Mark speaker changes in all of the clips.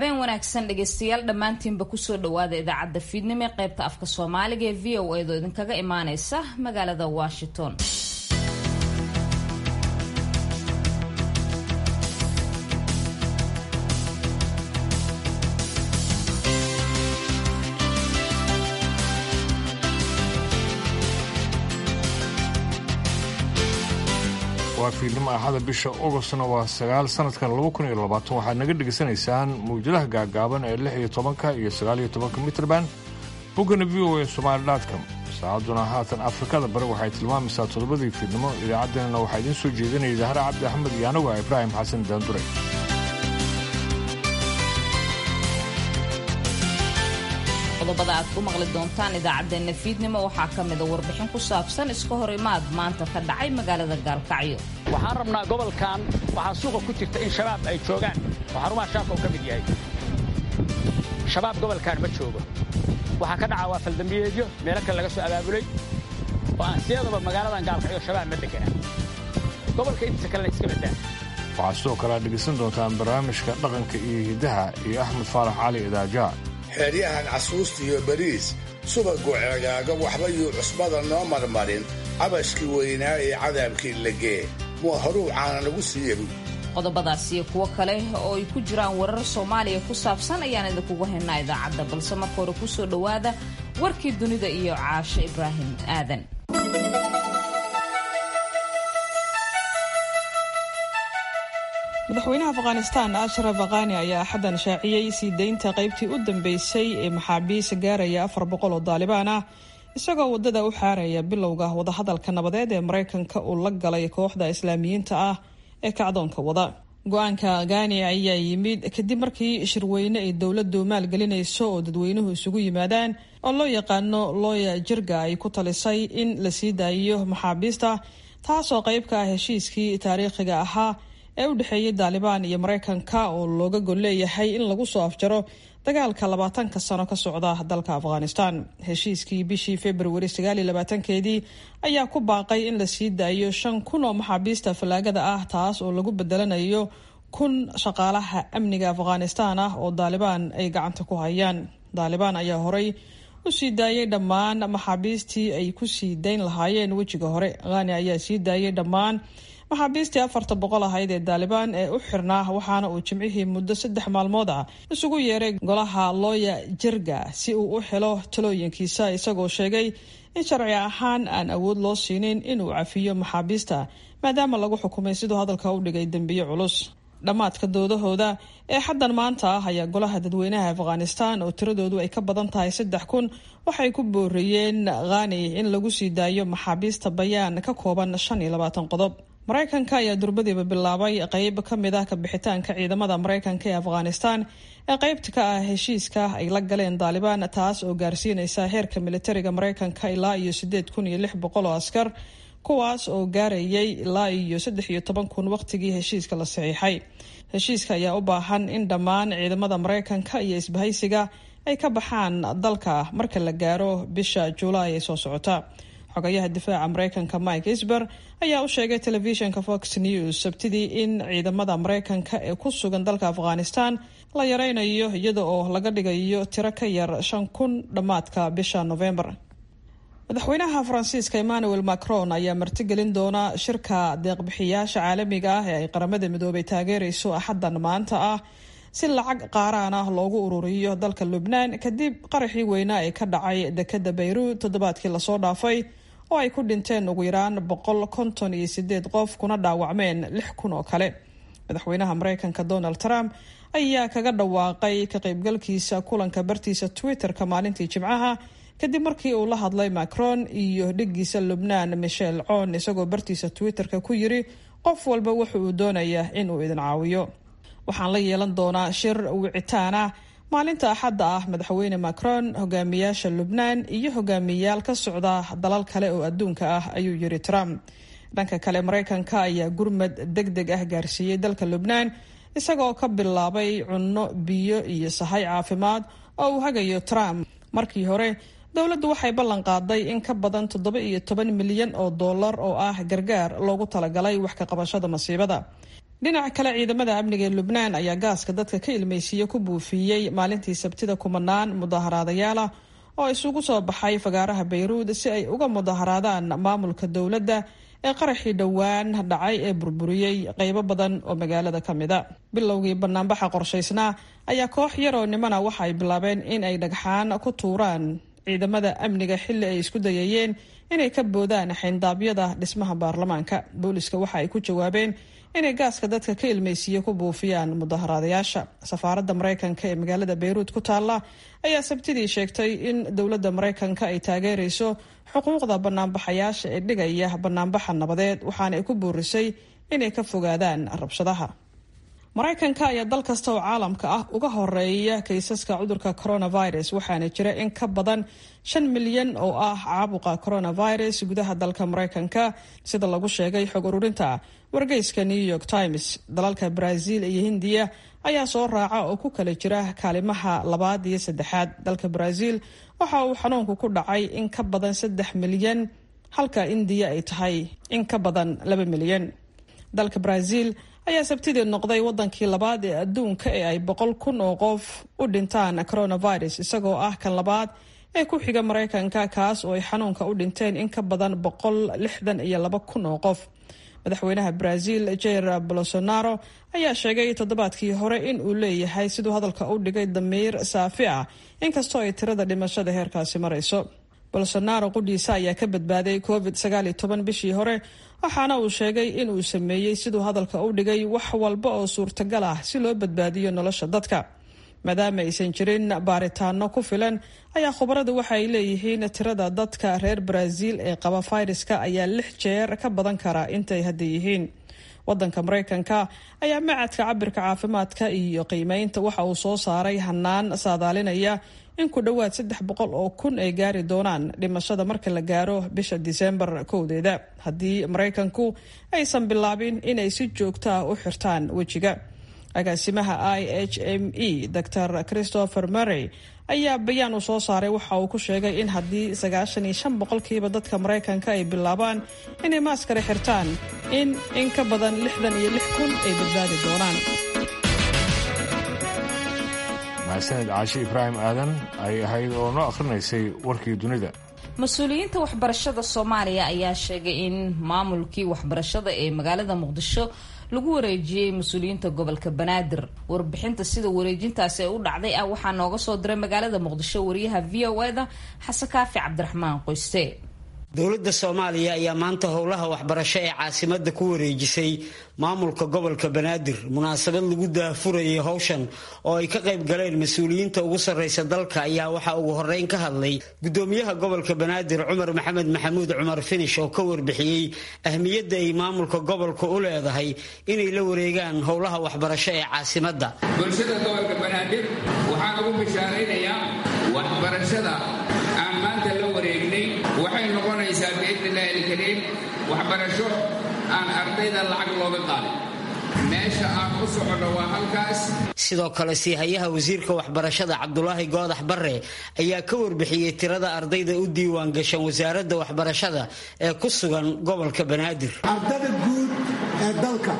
Speaker 1: habeen wanaagsan dhegaystayaal dhammaantiinba kusoo dhawaada idaacadda fiidnimo ee qaybta afka soomaaliga ee v o edo idinkaga imaaneysa magaalada washington
Speaker 2: waa fiidnimo axada bisha ogostna waa sagaal sanadkan laba kun iyo labaatan waxaad naga dhegaysanaysaan mawjadaha gaagaaban ee lix iyo tobanka iyo sagaal iyo tobanka mitrban boggana v o a somaali dotcom saacadduna haatan afrikada bari waxay tilmaamaysaa toddobadii fiidnimo idaacaddeenana waxaa idiin soo jeedinaya zahra cabdi axmed iyo anagu ah ibraahim xasan daandure
Speaker 1: qodobada aad ku maqli doontaan idaacaddeenna fiidnimo waxaa ka mida warbixin ku saabsan iska hor imaad maanta ka dhacay magaalada gaalkacyo
Speaker 3: waxaan rabnaa gobolkan waxaa suuqa ku jirta in shabaab ay joogaan oo xarumaha shaabka uu ka mid yahay shabaab gobolkan ma joogo waxaa ka dhaca waa faldambiyeedyo meelo kale laga soo abaabulay oo aan siyadaba magaaladan gaalkacyo shabaab ma degana gobolka intiisa kalena iska badaa
Speaker 2: waxaad sidoo kale aad dhegaysan doontaan barnaamijka dhaqanka iyo hiddaha iyo axmed faarax cali idaajaa
Speaker 4: xeeryahan casuusta iyo bariis subagu ceegaaga waxba yuu cusbada noo marmarin cabashkii weynaa ee cadaabkii lagee mua horuu caana lagu siiyabu
Speaker 1: qodobadaas iyo kuwo kale oo ay ku jiraan warar soomaaliya ku saabsan ayaan idinkugu haynaa idaacadda balse marka hore kusoo dhowaada warkii dunida iyo caashe ibraahim aadan
Speaker 5: madaxweynaha afghanistan ashraf akhani ayaa axaddan shaaciyey sii deynta qaybtii u dambeysay ee maxaabiis gaaraya afar boqol oo daalibaan ah isagoo waddada u xaaraya bilowga wadahadalka nabadeed ee maraykanka uu la galay kooxda islaamiyiinta ah ee kacdoonka wada go-aanka akhani ayaa yimid kadib markii shirweyne ay dowladdu maalgelinayso oo dadweynuhu isugu yimaadaan oo loo yaqaano looya jirga ay ku talisay in la sii daayiyo maxaabiista taasoo qayb ka ah heshiiskii taariikhiga ahaa ee u dhexeeyay daalibaan iyo maraykanka oo looga gol leeyahay in lagu soo afjaro dagaalka labaatanka sano ka socda dalka afghanistan heshiiskii bishii februari sagaaliyo labaatankeedii ayaa ku baaqay in la sii daayo shan kun oo maxaabiista fallaagada ah taas oo lagu bedelanayo kun shaqaalaha amniga afghanistan ah oo daalibaan ay gacanta ku hayaan daalibaan ayaa horey u sii daayay dhammaan maxaabiistii ay ku sii dayn lahaayeen wejiga hore khani ayaa sii daayay dhammaan maxaabiistii afarta boqol ahayd ee daalibaan ee u xirnaa waxaana uu jimcihii muddo saddex maalmood ah isugu yeeray golaha looya jirga si uu u helo talooyinkiisa isagoo sheegay in sharci ahaan aan awood loo siinin inuu cafiyo maxaabiista maadaama lagu xukumay siduu hadalka u dhigay dembiyo culus dhammaadka doodahooda ee xaddan maanta ah ayaa golaha dadweynaha afghanistan oo tiradoodu ay ka badan tahay saddex kun waxay ku booriyeen khani in lagu sii daayo maxaabiista bayaan ka kooban shan iyo labaatan qodob maraykanka ayaa durbadiiba bilaabay qeyb ka mid ah kabixitaanka ciidamada maraykanka ee afghanistan ee qeybta ka ah heshiiska ay la galeen daalibaan taas oo gaarsiinaysa heerka militariga maraykanka ilaa iyo sideed kun iyo lix boqol oo askar kuwaas oo gaarayay ilaa iyo saddex iyo toban kun waqtigii heshiiska la saxiixay heshiiska ayaa u baahan in dhammaan ciidamada maraykanka iyo isbahaysiga ay ka baxaan dalka marka la gaaro bisha juulaay ee soo socota xogayaha difaaca maraykanka mike isber ayaa u sheegay telefishinka fox news sabtidii in ciidamada maraykanka ee ku sugan dalka afghanistan la yareynayo iyada oo laga dhigayo tiro ka yar shan kun dhammaadka bisha novembar madaxweynaha faransiiska emmanuel macron ayaa martigelin doona shirka deeqbixiyaasha caalamiga ah ee ay qaramada midoobay taageerayso axaddan maanta ah si lacag qaaraan ah loogu ururiyo dalka lubnaan kadib qaraxii weynaa ee ka dhacay dekada bayruud toddobaadkii lasoo dhaafay oo ay ku dhinteen ugu yaraan boqol konton iyo sideed qof kuna dhaawacmeen lix kun oo kale madaxweynaha maraykanka donald trump ayaa kaga dhawaaqay ka qaybgalkiisa kulanka bartiisa twitter-ka maalintii jimcaha kadib markii uu la hadlay macron iyo dhigiisa lubnaan michel coon isagoo bartiisa twitter-ka ku yiri qof walba wuxa uu doonayaa in uu idin caawiyo waxaan la yeelan doonaa shir wicitaan ah maalinta axadda ah madaxweyne macron hogaamiyaasha lubnaan iyo hogaamiyayaal ka socda dalal kale oo adduunka ah ayuu yiri trump dhanka kale maraykanka ayaa gurmad deg deg ah gaarsiiyey dalka lubnaan isagoo ka bilaabay cunno biyo iyo sahay caafimaad oo uu hagayo trump markii hore dowladdu waxay ballan qaaday in ka badan toddoba iyo toban milyan oo dollar oo ah gargaar loogu talagalay wax ka qabashada masiibada dhinaca kale ciidamada amniga ee lubnaan ayaa gaaska dadka ka ilmeysiiya ku buufiyey maalintii sabtida kumanaan mudaharaadayaala oo isugu soo baxay fagaaraha bayruud si ay uga mudaharaadaan maamulka dowladda ee qaraxii dhowaan dhacay ee burburiyey qeybo badan oo magaalada ka mida bilowgii banaanbaxa qorshaysnaa ayaa koox yaroo nimana waxa ay bilaabeen in ay dhagxaan ku tuuraan ciidamada amniga xilli ay isku dayayeen inay ka boodaan xayndaabyada dhismaha baarlamaanka booliska waxa ay ku jawaabeen inay gaaska dadka ka ilmeysiiye ku buufiyaan mudaharaadayaasha safaaradda maraykanka ee magaalada bayruud ku taalla ayaa sabtidii sheegtay in dowladda maraykanka ay taageerayso xuquuqda banaanbaxayaasha ee dhigaya banaanbaxa nabadeed waxaana ay ku boorisay inay ka fogaadaan rabshadaha maraykanka ayaa dal kasta oo caalamka ah uga horeeya kaysaska cudurka coronavirus waxaana jira in ka badan shan milyan oo ah caabuqa coronavirus gudaha dalka maraykanka sida lagu sheegay xog ururinta wargeyska new york times dalalka brazil iyo hindiya ayaa soo raaca oo ku kala jira kaalimaha labaad iyo saddexaad dalka brazil waxa uu xanuunku ku dhacay in ka badan saddex milyan halka indiya ay tahay in ka badan laba milyan dalka brazil ayaa sabtidii noqday wadankii labaad ee adduunka ee ay boqol kun oo qof u dhintaan coronavirus isagoo ah kan labaad ee ku xiga maraykanka kaas oo ay xanuunka u dhinteen in ka badan boqol lixdan iyo laba kun oo qof madaxweynaha brazil jair bolsonaro ayaa sheegay toddobaadkii hore in uu leeyahay siduu hadalka u dhigay damiir saafi ah inkastoo ay tirada dhimashada heerkaasi marayso bolsonaro qudhiisa ayaa ka badbaaday covid sagaaliyo toban bishii hore waxaana uu sheegay in uu sameeyey siduu hadalka u dhigay wax walba oo suurtagal ah si loo badbaadiyo nolosha dadka maadaama aysan jirin baaritaano ku filan ayaa khubaradu waxa ay leeyihiin tirada dadka reer brazil ee qaba fayraska ayaa lix jeer ka badan kara intay hadda yihiin wadanka maraykanka ayaa macadka cabirka caafimaadka iyo qiimeynta waxa uu soo saaray hanaan saadaalinaya in ku dhowaad saddex boqol oo kun ay gaari doonaan dhimashada marka la gaaro bisha diseembar kowdeeda haddii maraykanku aysan bilaabin inay si joogto ah u xirtaan wejiga agaasimaha i h m e dor christopher murray ayaa bayaan uu soo saaray waxa uu ku sheegay in haddii sagaashan iyo shan boqolkiiba dadka maraykanka ay bilaabaan inay maaskare xirtaan in in ka badan lixdan iyo lix kun ay badbaadi doonaan
Speaker 2: mahadsaned caashi ibraahim aadan ay ahayd oo noo akhrinaysay warkii dunida
Speaker 1: mas-uuliyiinta waxbarashada soomaaliya ayaa sheegay in maamulkii waxbarashada ee magaalada muqdisho lagu wareejiyey mas-uuliyiinta gobolka banaadir warbixinta sida wareejintaasi ay u dhacday ah waxaa nooga soo diray magaalada muqdisho wariyaha v o eda xasan kaafi cabdiraxmaan qoyste
Speaker 6: dowladda soomaaliya ayaa maanta howlaha waxbarasho ee caasimada ku wareejisay maamulka gobolka banaadir munaasabad lagu daafurayay howshan oo ay ka qayb galeen mas-uuliyiinta ugu sarreysa dalka ayaa waxaa ugu horeyn ka hadlay gudoomiyaha gobolka banaadir cumar maxamed maxamuud cumar finish oo ka warbixiyey ahmiyadda ay maamulka gobolka u leedahay inay la wareegaan howlaha waxbarasho ee caasimadda
Speaker 7: bulshada gobolka banaadir waxaan ugu bishaaraynayaa waxbarashada aan maanta la wareegnay waxay noqonaysaa biidni illaahi alkariim waxbarasho aan ardayda lacag looga qaadin meesha aan u soconno waa halkaas
Speaker 6: sidoo kale siihayaha wasiirka waxbarashada cabdulaahi goodax barre ayaa ka warbixiyey tirada ardayda u diiwaan gashan wasaaradda waxbarashada ee ku sugan gobolka banaadir
Speaker 8: ardada guud ee dalka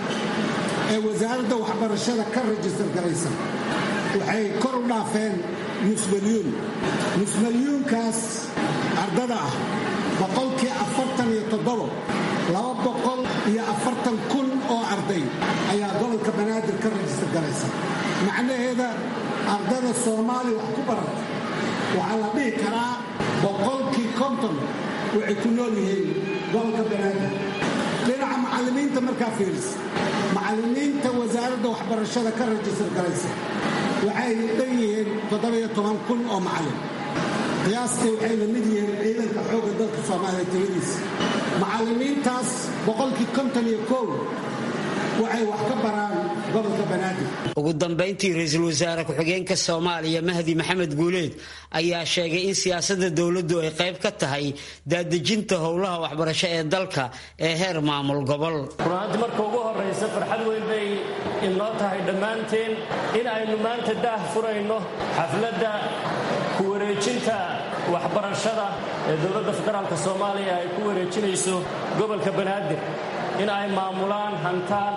Speaker 8: ee wasaaradda waxbarashada ka rajistar garaysa waxay kor u dhaafeen nus milyuun nus milyuunkaas ardada ah boqolkii afartan iyo toddobo laba boqol iyo afartan kun oo arday ayaa gobolka banaadir ka rajistar garaysa macnaheeda ardada soomaaliya wax ku barata waxaa la dhihi karaa boqolkii konton waxay ku nool yihiin gobolka banaadir dhinaca macallimiinta markaa fiirisa macallimiinta wasaaradda waxbarashada ka rajistar garaysa waxay dhan yihiin toddobiyo toban kun oo macallin qiyaastii waxay la mid yihiin ciidanka xoogga dalka soomaaliya tiradiisa macallimiintaas boqolkii konton iyo kow waxay wax ka baraan gobolka banaadir
Speaker 6: ugu dambayntii ra-iisul wasaare ku-xigeenka soomaaliya mahdi maxamed guuleed ayaa sheegay in siyaasadda dowladdu ay qayb ka tahay daadejinta howlaha waxbarasho ee dalka ee heer maamul gobol
Speaker 9: runaantii marka ugu horraysa farxad weyn bay inoo tahay dhammaanteen in aynu maanta daah furayno xafladda ku wareejinta waxbarashada ee dowladda federaalk soomaaliya ay ku wareejinayso gobolka banaadir in ay maamulaan hantaan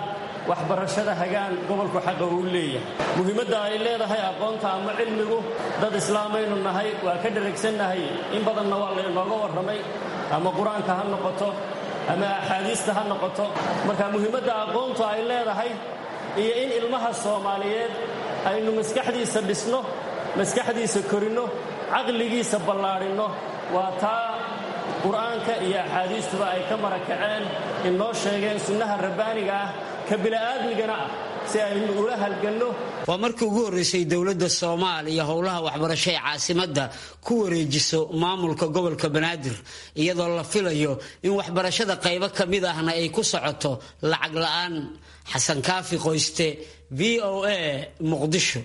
Speaker 9: waxbarashada hagaan gobolku xaqa uu leeyahay muhiimadda ay leedahay aqoonta ama cilmigu dad islaamaynu nahay waa ka dharagsannahay in badanna waa laynooga warramay ama qur-aanka ha noqoto ama axaadiista ha noqoto marka muhiimadda aqoontu ay leedahay iyo in ilmaha soomaaliyeed aynu maskaxdiisa dhisno maskaxdiisa korinno caqligiisa ballaadhinno waa taa qur'aanka iyo axaadiistuba ay ka marakaceen inoo sheegeen sunnaha rabbaaniga ah ka bila'aadmigana ah si aynu ula halganno
Speaker 6: waa markii ugu horreysay dowladda soomaaliya howlaha waxbarasho ee caasimadda ku wareejiso maamulka gobolka banaadir iyadoo la filayo in waxbarashada qaybo ka mid ahna ay ku socoto lacag la'aan xasan kaafi qoyste v o a muqdisho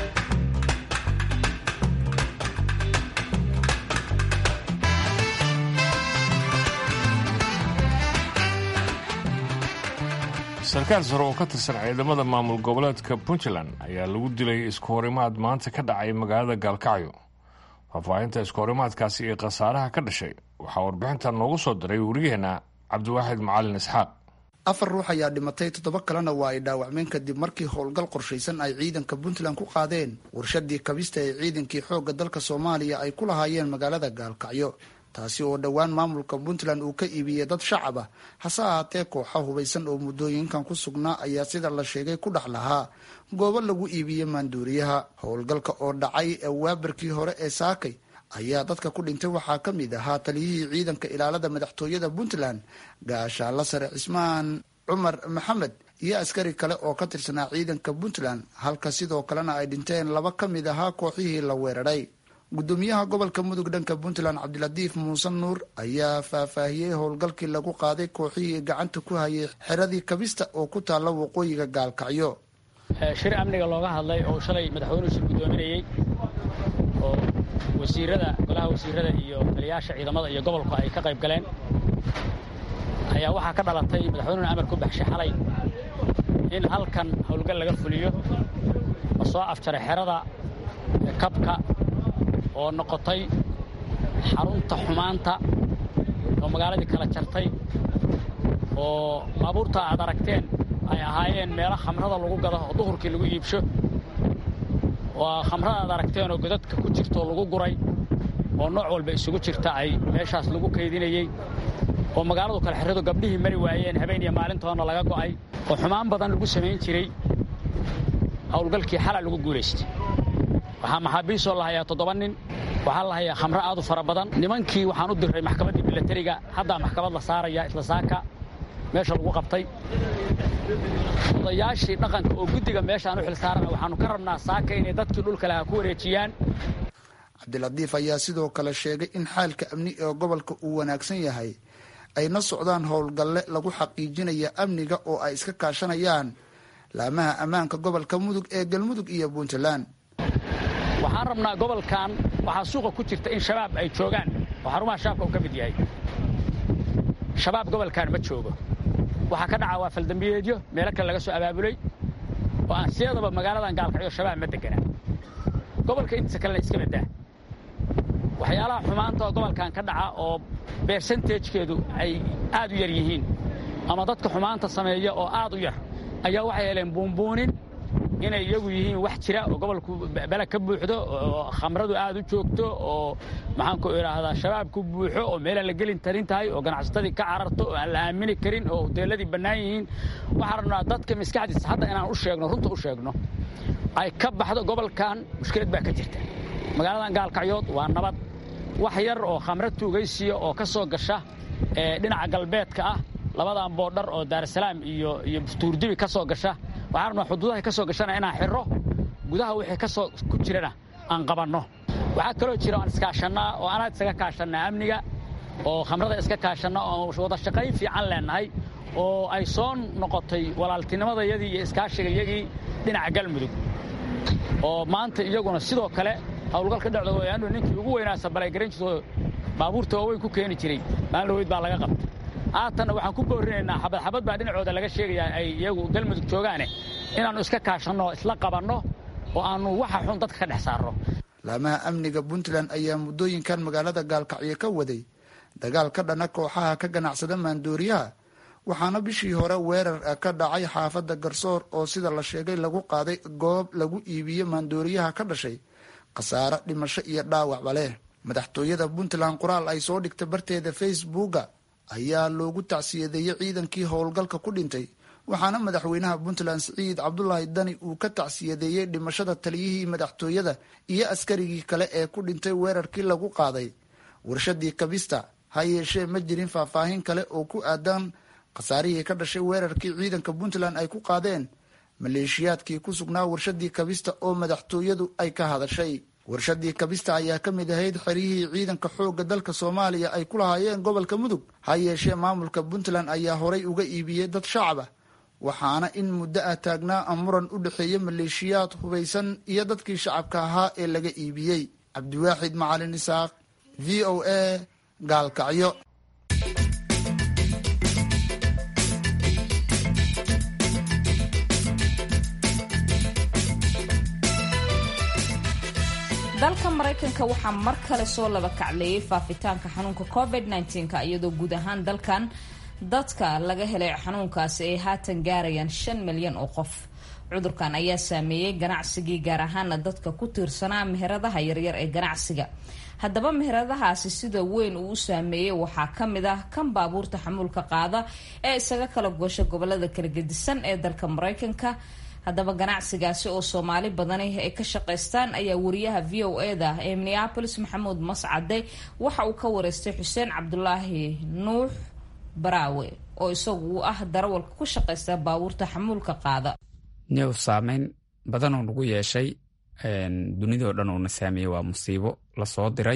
Speaker 2: sarkaal sare oo ka tirsan ciidamada maamul goboleedka puntland ayaa lagu dilay isku horimaad maanta ka dhacay magaalada gaalkacyo faahfaahinta isku horimaadkaasi iyo khasaaraha ka dhashay waxaa warbixinta noogu soo diray wariyaheenna cabdiwaaxid macalin isxaaq
Speaker 10: afar ruux ayaa dhimatay toddoba kalena waa ay dhaawacmeen kadib markii howlgal qorshaysan ay ciidanka puntland ku qaadeen warshadii kabista ee ciidankii xoogga dalka soomaaliya ay ku lahaayeen magaalada gaalkacyo taasi oo dhowaan maamulka puntland uu ka iibiyey dad shacab ah hase ahaatee kooxa hubaysan oo muddooyinkan ku sugnaa ayaa sida la sheegay ku dhex lahaa goobo lagu iibiyey maanduuriyaha howlgalka oo dhacay waabarkii hore ee saakay ayaa dadka ku dhintay waxaa ka mid ahaa taliyihii ciidanka ilaalada madaxtooyada puntland gaashaalla sare cismaan cumar maxamed iyo askari kale oo ka tirsanaa ciidanka puntland halka sidoo kalena ay dhinteen laba ka mid ahaa kooxihii la weeraray gudoomiyaha gobolka mudug dhanka puntland cabdilatiif muuse nuur ayaa faahfaahiyey howlgalkii lagu qaaday kooxihii gacanta ku hayay xeradii kabista oo ku taalla waqooyiga gaalkacyo
Speaker 3: shir amniga looga hadlay oo shalay madaxweynuhu shir guddoominayey oo wasiirada golaha wasiirada iyo taliyaasha ciidamada iyo gobolku ay ka qayb galeen ayaa waxaa ka dhalatay madaxweynuhuna amar ku baxshay xalay in halkan howlgal laga fuliyo oo soo afjaray xerada kabka oo noqotay xarunta xumaanta oo magaaladii kala jartay oo baabuurta aad aragteen ay ahaayeen meelo khamrada lagu gado oo duhurkii lagu iibsho waa khamrada aad aragteen oo godadka ku jirtoo lagu guray oo nooc walba isugu jirta ay meeshaas lagu kaydinayey oo magaaladu kale xeradu gabdhihii mari waayeen habeen iyo maalintoona laga go'ay oo xumaan badan lagu samayn jiray howlgalkii xala lagu guulaystay waxaa maxaabiistoo la hayaa toddoba nin waxaa la hayaa khamro aad u fara badan nimankii waxaan u diray maxkamaddii milatariga haddaa maxkamad la saaraya isla saaka meesha lagu qabtay odayaashii dhaqanka oo guddiga meeshaan u xilsaarana waxaannu ka rabnaa saaka inay dadkii dhulka lahaa ku wareejiyaan
Speaker 10: cabdilatiif ayaa sidoo kale sheegay in xaalka amni ee gobolka uu wanaagsan yahay ayna socdaan howlgalle lagu xaqiijinaya amniga oo ay iska kaashanayaan laamaha ammaanka gobolka mudug ee galmudug iyo puntland
Speaker 3: waxaan rabnaa gobolkan waxaa suuqa ku jirta in shabaab ay joogaan oo xarumaha shabaabka uu ka mid yahay shabaab gobolkan ma joogo waxaa ka dhaca waa faldambiyeedyo meelo kale laga soo abaabulay oo aan siyadaba magaaladan gaalkacyo shabaab ma degana gobolka intiisa kalena iska badaa waxyaalaha xumaanta oo gobolkan ka dhaca oo bersentejkeedu ay aad u yar yihiin ama dadka xumaanta sameeya oo aad u yar ayaa waxay heleen buunbuunin inay iyagu yihiin wax jira oo gobolku bele ka buuxdo oo khamradu aad u joogto oo maxaanku idhaahdaa shabaab ku buuxo oo meelaan la gelin tarin tahay oo ganacsatadii ka cararto oo aan la aamini karin oo hoteeladii bannaan yihiin waxaan rabnaa dadka maskaxdiisa hadda inaan u sheegno runta u sheegno ay ka baxdo gobolkan mushkilad baa ka jirta magaaladan gaalkacyood waa nabad wax yar oo khamro tuugaysiya oo ka soo gasha dhinaca galbeedka ah labadan boodhar oo daarasalaam iyo iyo tuurdibi ka soo gasha waxaan rabnaa xuduudaha ka soo gashana inaan xirro gudaha wixii ka soo ku jirana aan qabanno waxaa kaloo jira aan iskaashannaa oo anaad isaga kaashannaa amniga oo khamrada iska kaashanna oo wada shaqayn fiican leennahay oo ay soo noqotay walaaltinimadayadii iyo iskaashigayagii dhinaca galmudug oo maanta iyaguna sidoo kale howlgalka dhecda wayaanu ninkii ugu weynaa balaygaranjisoo baabuurta waaweyn ku keeni jiray maalin dhaweyd baa laga qabtay haatanna waxaan ku boorinaynaa xabadxabad baa dhinacooda laga sheegayaa ay iyagu galmudug joogaane inaannu iska kaashanno oo isla qabanno oo aannu waxa xun dadka ka dhex saarno
Speaker 10: laamaha amniga puntland ayaa muddooyinkan magaalada gaalkacyo ka waday dagaal ka dhana kooxaha ka ganacsada maandooriyaha waxaana bishii hore weerar ka dhacay xaafadda garsoor oo sida la sheegay lagu qaaday goob lagu iibiyo maandooriyaha ka dhashay khasaare dhimasho iyo dhaawacba leh madaxtooyada puntland qoraal ay soo dhigtay barteeda facebooka ayaa loogu tacsiyadeeyey ciidankii howlgalka ku dhintay waxaana madaxweynaha puntland siciid cabdulaahi dani uu ka tacsiyadeeyey dhimashada taliyihii madaxtooyada iyo askarigii kale ee ku dhintay weerarkii lagu qaaday warshadii kabista ha yeeshee ma jirin faahfaahin kale oo ku aadan khasaarihii ka dhashay weerarkii ciidanka puntland ay ku qaadeen maleeshiyaadkii ku sugnaa warshadii kabista oo madaxtooyadu ay ka hadashay warshadii kabista ayaa ka mid ahayd xeryihii ciidanka xoogga dalka soomaaliya ay ku lahaayeen gobolka mudug ha yeeshee maamulka puntland ayaa horay uga iibiyey dad shacaba waxaana in muddo ah taagnaa muran u dhexeeya maleeshiyaad hubaysan iyo dadkii shacabka ahaa ee laga iibiyey cabdiwaaxid macalin isaaq v o a gaalkacyo
Speaker 1: dalka maraykanka waxaa mar kale soo laba kacleeyay faafitaanka xanuunka covid -19 iyadoo guud ahaan dalkan dadka laga helay xanuunkaasi ay haatan gaarayaan shan milyan oo qof cudurkan ayaa saameeyey ganacsigii gaar ahaana dadka ku tiirsanaa meheradaha yaryar ee ganacsiga haddaba meheradahaasi sida weyn uu u saameeyey waxaa ka mid ah kan baabuurta xamuulka qaada ee isaga kala goosha gobolada kala gedisan ee dalka maraykanka haddaba ganacsigaasi oo soomaali badani ay ka shaqaystaan ayaa wariyaha v o eda ee minneabolis maxamuud mascade waxa uu ka wareystay xuseen cabdulaahi nuux baraawe oo isagu uu ah darawalka ku shaqaysta baabuurta xamuulka qaada
Speaker 11: new saameyn badanoo nagu yeeshay dunidao dhan uuna saameeyey waa musiibo lasoo diray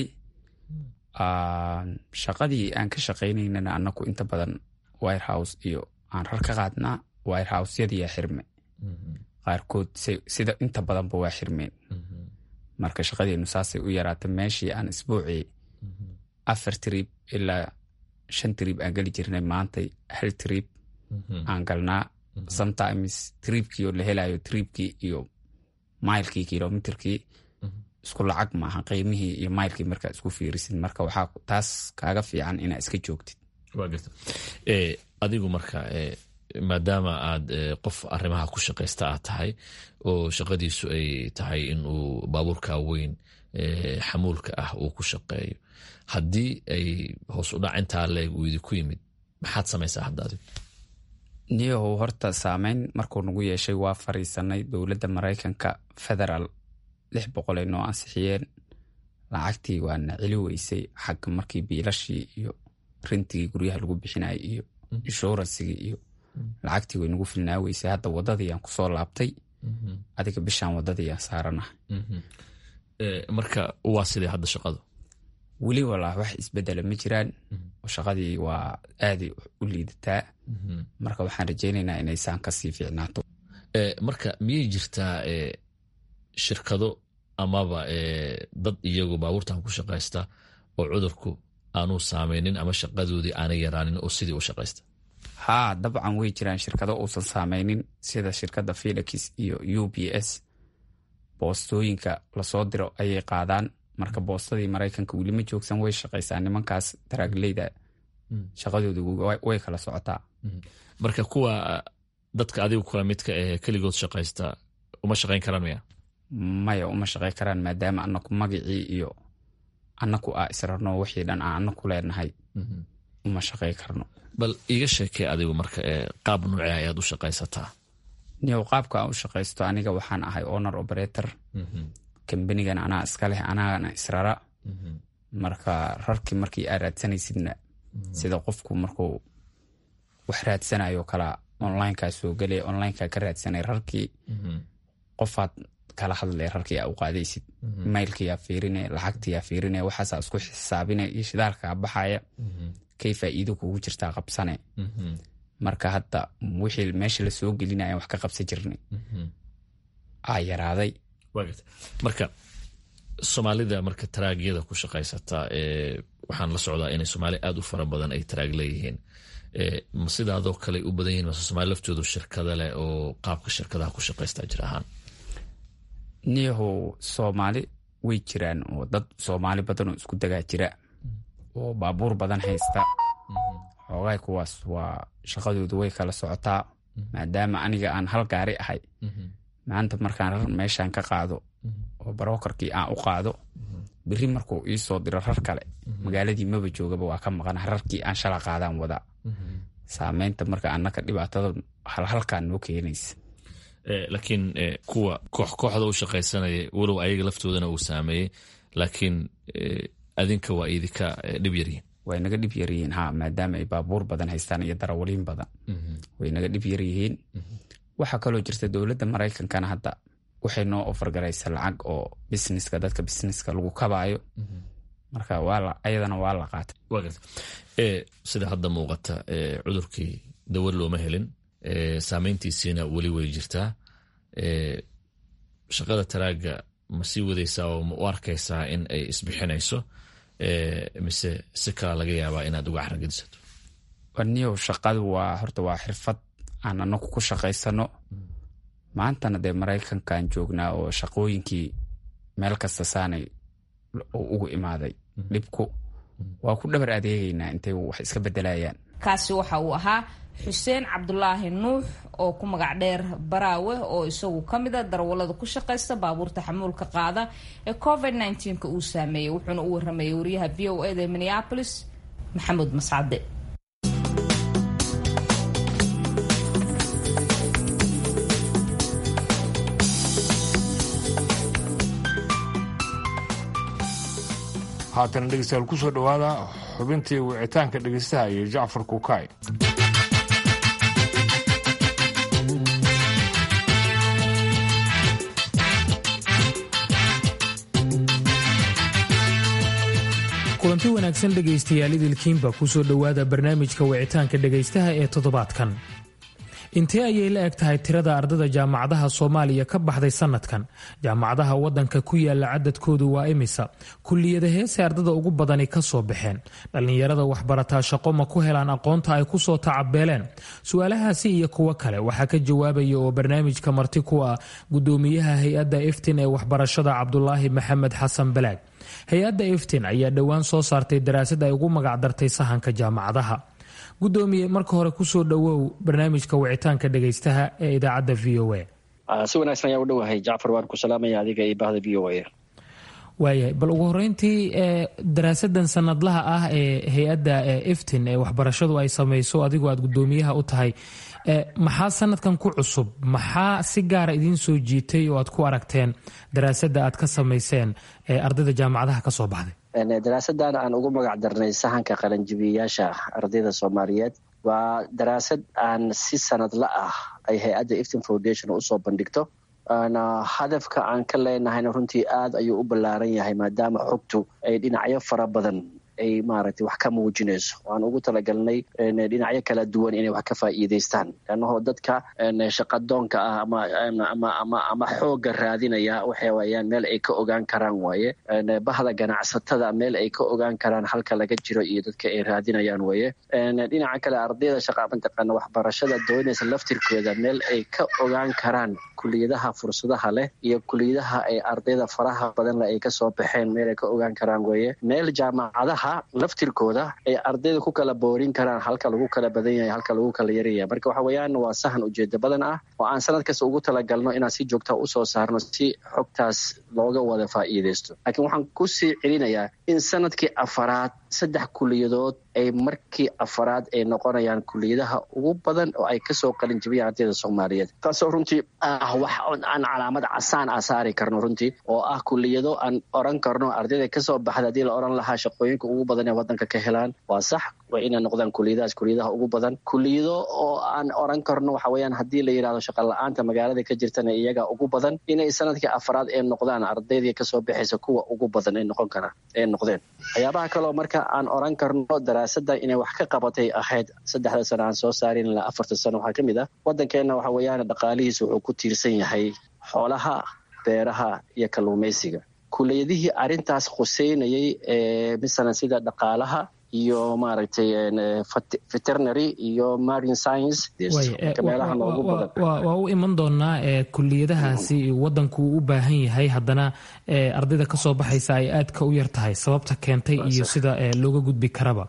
Speaker 11: shaqadii aan ka shaqaynaynana anaku inta badan wirehouse iyo aan rar ka qaadnaa wirehousyadiiya xirme qaarkood sida inta badanba waa xirmeen marka shaqadeenu saasay u yaraata meeshii aan isbuucii afar trib ilaa shan trib aan geli jirnay maantay hal trib aan galnaa sometimes tribkii oo la helayo tribkii iyo mailkii kilomitrkii isku lacag maaha qiimihii iyo mailkii markaa isku fiirisid marka waxaa taas kaaga fiican inaa iska joogtid
Speaker 12: adigu marka maadaama aad qof arrimaha ku shaqaysta aad tahay oo shaqadiisu ay tahay inuu baabuurka weyn xamuulka ah uu ku shaqeeyo haddii ay hoos u dhac intaa leeg uu idinku yimid maxaad samaysaa hadda adigu
Speaker 11: niyahow horta saameyn markuu nagu yeeshay waa fariisanay dowladda maraykanka federaal lix boqol ay noo ansixiyeen lacagtii waana celi weysay xagga markii biilashii iyo rintigii guryaha lagu bixinayay iyo inshuransigii iyo lacagtii way nagu filnaa weysay hadda wadadiiaan kusoo laabtay adiga bishaan wadadiiaan saaranahay
Speaker 12: marka waa sidee hadda shaqadu
Speaker 11: weli walaa wax isbedela ma jiraan shaqadii waa aaday u liidataa marka waxaan rajeynaynaa inaysaan kasii fiicnaato
Speaker 12: marka miyay jirtaa shirkado amaba dad iyagu baabuurtan ku shaqaysta oo cudurku aanuu saameynin ama shaqadoodii aanay yaraanin oo sidii u shaqaysta
Speaker 11: haa dabcan way jiraan shirkado uusan saameynin sida shirkadda felix iyo u b s boostooyinka lasoo diro ayay qaadaan marka boostadii maraykanka weli ma joogsan way shaqaysaa nimankaas daraagleyda shaqadooda way kala socotaa
Speaker 12: marka kuwa dadka adigu kula midka ee keligood shaqaysta uma shaqayn karaan maya
Speaker 11: maya uma shaqayn karaan maadaama anaku magacii iyo anaku a israrno wixii dhan aan anaku leenahay uma shaqay karno
Speaker 12: bal iiga sheekee adigu marka qaab nuuce ayaad u shaqaysataa
Speaker 11: niyow qaabka aan u shaqaysto aniga waxaan ahay honor operator kambanigan anaa iska leh anaana israra marka rarkii markii aa raadsanaysidna sida qofku markuu wax raadsanayo kala onlineka soo gelaya onlineka ka raadsanay rarkii qofaad kala hadlay rarkii aa u qaadaysid mailkiyaa fiirine lacagtiyaa fiirine waxaasaa isku xisaabine iyo shidaalkaa baxaya kay faa'iido kugu jirtaa qabsane marka hadda wixii meesha lasoo gelinaya wax ka qabsan jirnay aa yaraaday
Speaker 12: marka soomaalida marka taraagyada ku shaqaysata waxaan la socdaa inay soomaali aad u fara badan ay taraag leeyihiin ma sidaadoo kale u badan yihin mase soomaali laftoodu shirkada leh oo qaabka shirkadaha ku shaqaysta jir ahaan
Speaker 11: niyahow soomaali way jiraan oo dad soomaali badan oo isku dagaa jira oo baabuur badan haysta xoogahay kuwaas waa shaqadoodu way kala socotaa maadaama aniga aan hal gaari ahay maanta markaan rar meeshaan ka qaado oo barokarkii aan u qaado beri markuu iisoo diro rar kale magaaladii maba joogaba waa ka maqana rarkii aan shala qaadaan wadaa saameynta marka anaka dhibaatada halhalkaan noo keenaysa
Speaker 12: laakiin kuwa koox kooxda u shaqaysanaya walow ayaga laftoodana uu saameeyey laakiin adinka waa idinka dhib yaryihin
Speaker 11: way naga dhib yaryihiin ha maadaama ay baabuur badan haystaan iyo darawaliin badan way naga dhib yaryihiin waxaa kaloo jirta dowladda maraykankana hadda waxay noo ofargaraysa lacag oo busineska dadka busineska lagu kabaayo marka ayadana waa la qaatay
Speaker 12: sida hadda muuqata cudurkii dawad looma helin saameyntiisiina weli way jirtaa shaqada taraaga ma sii wadaysaa oo ma u arkaysaa in ay isbixinayso mise si kala laga yaabaa inaad uga xaragedisato
Speaker 11: niyow shaqadu waa horta waa xirfad aan anagu ku shaqaysano maantana dee maraykankaan joognaa oo shaqooyinkii meel kasta saanay ugu imaaday dhibku waa ku dhabar adeegaynaa intay wax iska bedelayaan
Speaker 1: kaasi waxa uu ahaa xuseen cabdulaahi nuux oo ku magac dheer baraawe oo isagu ka mid a darawallada ku shaqaysta baabuurta xamuulka qaada ee covid nka uu saameeyey wuxuuna u waramayay wariyaha v o eda minneapolis maxamuud mascade
Speaker 2: haatana dhegeystayaal kusoo dhowaada xubintii wicitaanka dhegeystaha iyo jacfar kukaay
Speaker 13: kulanti wanaagsan dhegaystayaal idilkiinba kusoo dhowaada barnaamijka wicitaanka dhegaystaha ee toddobaadkan intee ayay la eg tahay tirada ardada jaamacadaha soomaaliya ka baxday sanadkan jaamacadaha wadanka ku yaala cadadkoodu waa imisa kulliyada heese ardada ugu badani ka soo baxeen dhallinyarada waxbarataa shaqo ma ku helaan aqoonta ay kusoo tacabeeleen su-aalahaasi iyo kuwo kale waxaa ka jawaabaya oo barnaamijka marti ku ah gudoomiyaha hay-adda iftin ee waxbarashada cabdulaahi maxamed xasan balaag hay-adda iftin ayaa dhowaan soo saartay daraasad ay ugu magacdartay sahanka jaamacadaha gudoomiye marka hore kusoo dhowow barnaamijka wicitaanka dhegaystaha ee idaacadda v o
Speaker 14: a si wanaagsan ayaa u dhowahay jacfar waan ku salaamaya adiga iyo bahda v o a
Speaker 13: waayahay bal ugu horeyntii daraasadan sanadlaha ah ee hay-adda iftin ee waxbarashadu ay samayso adigoo aad gudoomiyaha u tahay maxaa sanadkan ku cusub maxaa si gaara idiin soo jiitay oo aad ku aragteen daraasadda aad ka samayseen ee ardayda jaamacadaha ka soo baxday
Speaker 14: daraasadan aan ugu magac darnay sahanka qalanjibiyayaasha ardayda soomaaliyeed waa daraasad aan si sanadla ah ay hay-adda iftin foundation usoo bandhigto hadafka aan ka leenahayna runtii aad ayuu u ballaaran yahay maadaama xogtu ay dhinacyo fara badan ay maaragtay wax ka muujinayso waan ugu talagalnay dhinacyo kala duwan inay wax ka faa'iidaystaan leannahoo dadka shaqadoonka ah ama ama ama ama xoogga raadinaya waxa wayaan meel ay ka ogaan karaan waaye bahda ganacsatada meel ay ka ogaan karaan halka laga jiro iyo dadka ay raadinayaan waaye dhinaca kale ardayda shaqa mataqaana waxbarashada doonaysa laftirkooda meel ay ka ogaan karaan kuliyadaha fursadaha leh iyo kuliyadaha ay ardayda faraha badan leh ay kasoo baxeen meel ay ka ogaan karaan weeye meel jaamacadaha laftirkooda ay ardayda ku kala boorin karaan halka lagu kala badan yahay halka lagu kala yaryahay marka waxa weeyaan waa sahan ujeedo badan ah oo aan sanad kasta ugu talagalno inaan si joogta usoo saarno si xogtaas looga wada faa'iidaysto laakiin waxaan kusii celinayaa in sanadkii afaraad saddex kuliyadood ay markii afaraad ay noqonayaan kuliyadaha ugu badan oo ay kasoo qalin jibiyaan ardayda soomaaliyeed taasoo runtii ah wax aan calaamad casaan ah saari karno runtii oo ah kuliyado aan oran karno ardayda kasoo baxda haddii la oran lahaa shaqooyinka ugu badan ee wadanka ka helaan waa sax waa inay noqdaan kuliyadahaas kuliyadaha ugu badan kuliyado oo aan oran karno waxa weeyaan haddii la yidhahdo shaqa la-aanta magaalada ka jirtana iyaga ugu badan inay sanadkii afaraad ee noqdaan ardaydii kasoo baxaysa kuwa ugu badan ay noqon karaan ee noqdeen waxyaabaha kaleo marka aan oran karno daraasada inay wax ka qabatay ahayd saddexda sano aan soo saarin ilaa afarta sano waxaa ka mid ah waddankeenna waxa weeyaan dhaqaalihiisa wuxuu ku tiirsan yahay xoolaha beeraha iyo kalluumaysiga kuliyadihii arrintaas khuseynayay ee masalan sida dhaqaalaha iyo maaragtay veterinary iyo marine science meelaha noogu badan
Speaker 13: waa u iman doonaa kuliyadahaasi wadanku uu u baahan yahay haddana ardayda kasoo baxaysa ay aadka u yar tahay sababta keentay iyo sida looga gudbi karaba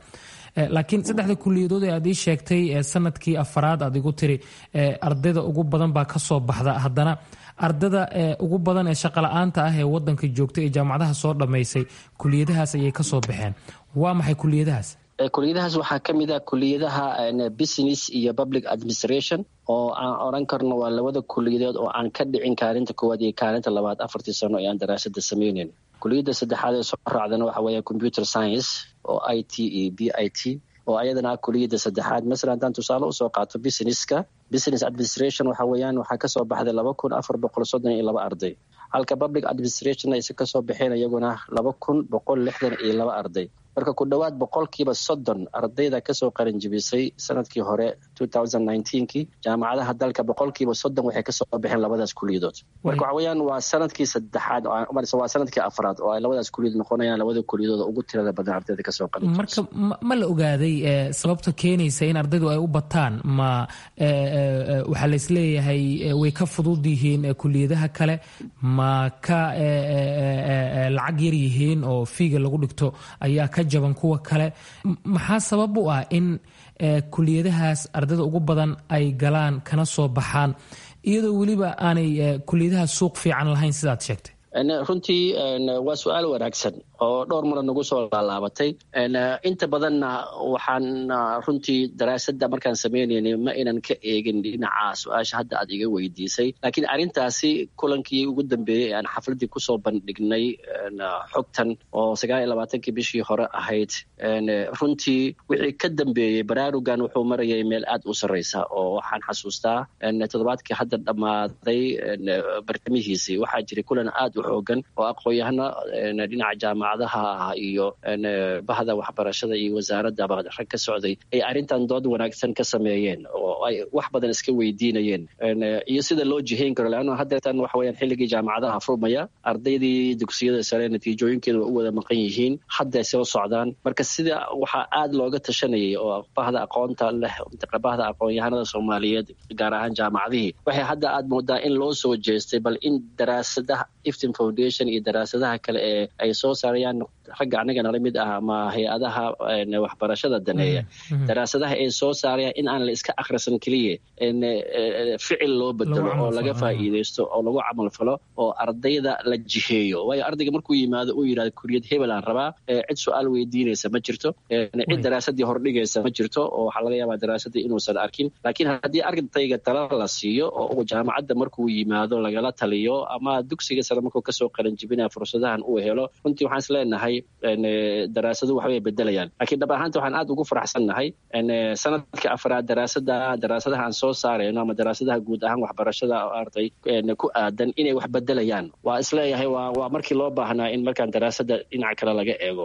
Speaker 13: laakiin saddexda kuliyadood ee aad ii sheegtay sanadkii afaraad aad igu tiri ardayda ugu badan baa kasoo baxda haddana ardada ugu badan ee shaqala-aanta ah ee wadanka joogta ee jaamacadaha soo dhammaysay kuliyadahaas ayay kasoo baxeen waa maxay kuliyadahaas
Speaker 14: kuliyadahaas waxaa ka mid ah kuliyadaha business iyo public administration oo aan odran karno waa labada kuliyadood oo aan ka dhicin kaalinta koowaad iyo kaalinta labaad afartii sano ee aan daraasada sameyneyn kuliyadda saddexaad ee soo raacdana waxa weeye computer science oo i t iyo b i t oo ayadana ah kuliyadda saddexaad masalan haddaan tusaale usoo qaato businesska business administration waxa weeyaan waxaa kasoo baxday laba kun afar boqol soddon iyo laba arday halka public administration ayse kasoo baxeen iyaguna laba kun boqol lixdan iyo laba arday marka ku dhowaad boqolkiiba soddon ardayda kasoo qaranjibisay sanadkii hore kii jaamacadaha dalka boqolkiiba soddon waxay kasoo baxeen labadaas kuliyadood marka waxa weeyaan waa sanadkii saddexaad waa sanadkii afraad oo ay labadaas kuliyadood noqonayaan labada kuliyadood ugu tirada badan ardayda kasoo qaranjibisay
Speaker 13: marka ma la ogaaday sababta keenaysa in ardaydu ay u bataan ma waxaa laisleeyahay way ka fudud yihiin kuliyadaha kale ma ka lacag yar yihiin oo fiiga lagu dhigto ayaa ka jaban kuwa kale maxaa sabab u ah in kuliyadahaas ardayda ugu badan ay galaan kana soo baxaan iyadoo weliba aanay kuliyadahaas suuq fiican lahayn sidaad sheegtay
Speaker 14: runtii waa su-aal wanaagsan oo dhowr mara nagu soo laalaabatay inta badanna waxaan runtii daraasadda markaan sameynaynay ma inan ka eegin dhinaca su-aasha hadda aad iga weydiisay laakiin arrintaasi kulankii ugu dambeeyey aan xafladdii kusoo bandhignay xogtan oo sagaal iyo labaatankii bishii hore ahayd runtii wixii ka dambeeyey baraarugan wuxuu marayay meel aad u sarreysa oo waxaan xasuustaa toddobaadkii hadda dhammaaday bartamihiisii waxaa jiray kulan aad u xoogan oo aqoon-yahano dhinaca jaamacadaha ah iyo bahda waxbarashada iyo wasaaradaba rag ka socday ay arrintan dood wanaagsan ka sameeyeen oo ay wax badan iska weydiinayeen iyo sida loo jihayn karo leanno haddeetan waxa weyaan xilligii jaamacadaha furmaya ardaydii dugsiyada sare natiijooyinkeeda waa u wada maqan yihiin hadday soo socdaan marka sida waxaa aad looga tashanayay oo bahda aqoonta leh bahda aqoon-yahanada soomaaliyeed gaar ahaan jaamacadihii waxay hadda aad moodaa in loo soo jeestay bal in daraasadaha iftin foundation iyo daraasadaha kale ee ay soo saarayaan ragga anaga nala mid ah ama hay-adaha waxbarashada daneeya daraasadaha ay soo saarayaan in aan la iska akhrisan keliya ficil loo bedelo oo laga faa'iideysto oo lagu camal falo oo ardayda la jiheeyo waayo ardayga markuu yimaado uu yidhahdo kuriyad hebel aan rabaa cid su-aal weydiinaysa ma jirto cid daraasadii hordhigaysa ma jirto oo waxaa laga yaabaa daraasadii inuusan arkin laakiin haddii ardayga tala la siiyo oo jaamacadda markuu yimaado lagala taliyo ama dugsiga sare markuu kasoo qaranjibinaya fursadahan uu helo runtii waxaan is leenahay daraasadu waxbay bedelayaan laakiin dhab ahaanta waxaan aad ugu faraxsannahay sanadka afraad daraasada daraasadaha aan soo saarayno ama daraasadaha guud ahaan waxbarashada arday ku aadan inay wax bedelayaan waa isleeyahay waa markii loo baahnaa in markaan daraasada dhinac kale laga eego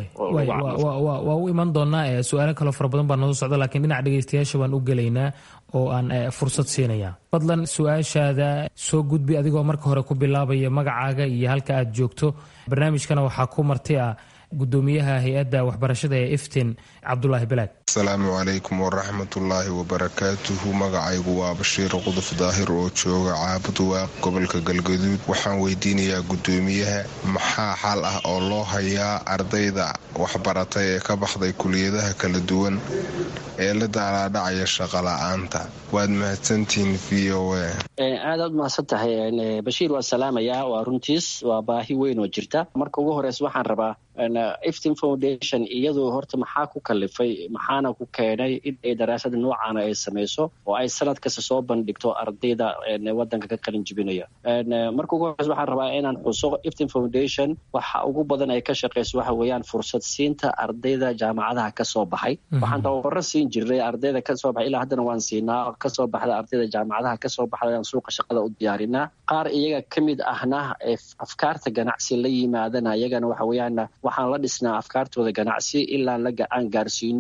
Speaker 13: waa u iman doonaa su-aalo kaloo fara badan baa noo socda lakiin dhinaca dhegeystayaasha baan u gelaynaa oo aan fursad siinaya fadlan su-aashaada soo gudbi adigoo marka hore ku bilaabaya magacaaga iyo halka aad joogto barnaamijkana waxaa ku marti ah gudoomiyaha hay-adda waxbarashada ee iftin cabdulaahi balaag
Speaker 15: asalaamu calaykum waraxmatullaahi wabarakaatuhu magacaygu waa bashiir quduf daahir oo jooga caabud waaq gobolka galgaduud waxaan weydiinayaa gudoomiyaha maxaa xal ah oo loo hayaa ardayda waxbaratay ee ka baxday kuliyadaha kala duwan ee la daalaadhacaya shaqola'aanta waad mahadsantihiin v o a
Speaker 14: aadaad mahadsan tahay bashiir waa salaamayaa waa runtiis waa baahi weyn oo jirta marka ugu horeysa waxaan rabaa iftin foundation iyadu horta maxaa ku kalifay maxaana ku keenay in ay daraasada noocaana ay samayso oo ay sanad kasta soo bandhigto ardayda wadanka ka qalin jibinaya marka ugu horeysa waxaan rabaa inaan xuso iftin foundation waxa ugu badan ay ka shaqeyso waxa weeyaan fursad siinta ardayda jaamacadaha kasoo baxay waxaan tababaro siin jirnay ardayda kasoo baxay ilaa haddana waan siinaa kasoo baxda ardayda jaamacadaha kasoo baxda aan suuqa shaqada u diyaarinaa qaar iyaga ka mid ahna afkaarta ganacsi la yimaadana iyagana waxa weeyaan waxaan la dhisnaa afkaartooda ganacsi ilaan la aan gaarsiino inaan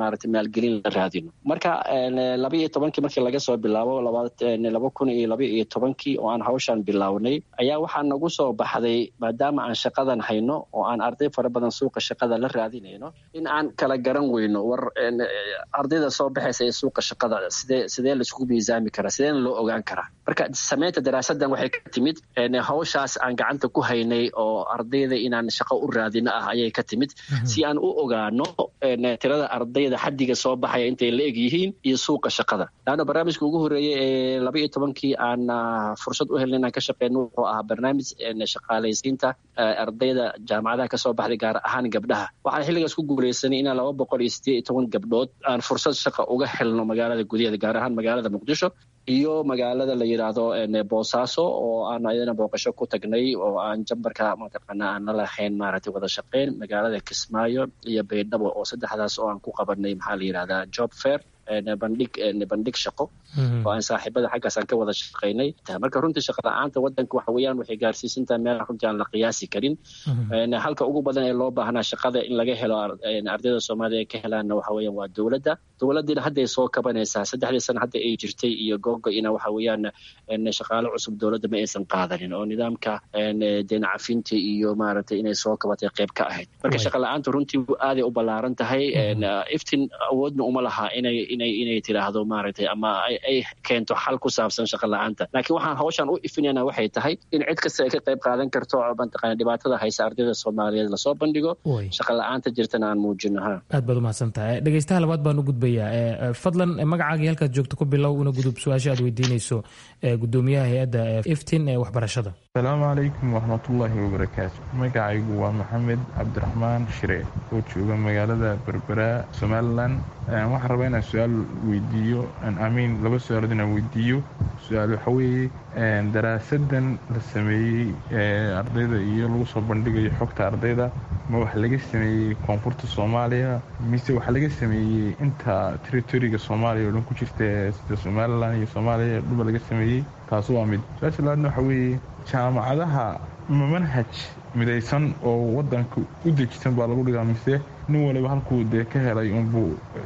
Speaker 14: maaragtay maalgelin la raadino marka laba iyo tobankii markii laga soo bilaabo laba kun iyo laba iyo tobankii oo aan hawshan bilownay ayaa waxaa nagu soo baxday maadaama aan shaqadan hayno oo aan arday fara badan suuqa shaqada la raadinayno in aan kala garan weyno war ardayda soo baxaysa ee suuqa shaqada sidee sidee laisku miisaami karaa sideena loo ogaan karaa marka samaynta daraasadan waxay ka timid hawshaas aan gacanta ku haynay oo ardayda inaan shaqo u raadino ah ayay ka timid si aan u ogaano tirada ardayda xaddiga soo baxaya intay la eg yihiin iyo suuqa shaqada laanna barnaamijka ugu horeeyey ee laba iyo tobankii aan fursad u helna inaan ka shaqeyno wuxuu ahaa barnaamij shaqaalaysiinta ardayda jaamacadaha kasoo baxday gaar ahaan gabdhaha waxaan xilligaas ku guuleysanay inaan laba boqol iyo sideed iyo toban gabdhood aan fursad shaqa uga helno magaalada gudaheeda gaar ahaan magaalada muqdisho iyo magaalada la yidhaahdo boosaaso oo aan ayadana booqasho ku tagnay oo aan jambarka mataqaana aan la lahayn maaragtay wada shaqeyn magaalada kismaayo iyo baydhabo oo saddexdaas oo aan ku qabanay maxaa la yidhahdaa job fair bandhig bandhig shaqo oo aan saaxiibada xaggaas aan ka wada shaqaynay marka runtii shaqa la-aanta wadanka waxa weeyaan waxay gaarsiisantahay meel runtii aan la qiyaasi karin halka ugu badan ee loo baahnaa shaqada in laga helo ardayda soomaalida ay ka helaanna waxa weeyaan waa dowladda dowladdiina hadday soo kabanaysaa saddexdii sana hadda ay jirtay iyo googo-ina waxa weeyaan shaqaale cusub dowladda ma aysan qaadanin oo nidaamka deen cafinta iyo maaragtay inay soo kabatay qayb ka ahayd marka shaqa la-aanta runtii aaday u ballaaran tahay iftin awoodna uma laha inay inay inay tiraahdo maaragtay ama ay keento xal ku saabsan shaqa la-aanta laakiin waxaan hawshan u ifinayna waxay tahay in cid kasta ay ka qayb qaadan karto mataqana dhibaatada haysa ardayda soomaaliyeed lasoo bandhigo shaqa la-aanta jirtana aan muujino ha
Speaker 13: aad baad umahadsan tahay dhegeystaha labaad baan u gudbayaa fadlan magacaagii halkaad joogto ku bilow una gudub su-aasha aad weydiinayso gudoomiyaha hay-adda iftin ee waxbarashada
Speaker 16: asalaamu calaykum waraxmatullaahi wabarakaatu magacaygu waa maxamed cabdiraxmaan shire oo jooga magaalada berbera somalilan waxaan rabaa inaan su-aal weydiiyo amiin laba su-aalood inaan weydiiyo su-aal waxa weeye daraasadan la sameeyey ardayda iyo lagu soo bandhigayo xogta ardayda ma wax laga sameeyey koonfurta soomaaliya mise wax laga sameeyey inta territoriga soomaaliya oo dhan ku jirta sida somalilan iyo soomaaliya dhuba laga sameeyey taas waa mid su-aasha labaadna waxa weeye jaamacadaha ma manhaj midaysan oo wadanka u dejisan baa lagu dhigaa mise nin waliba halkuu dee ka helay unbuu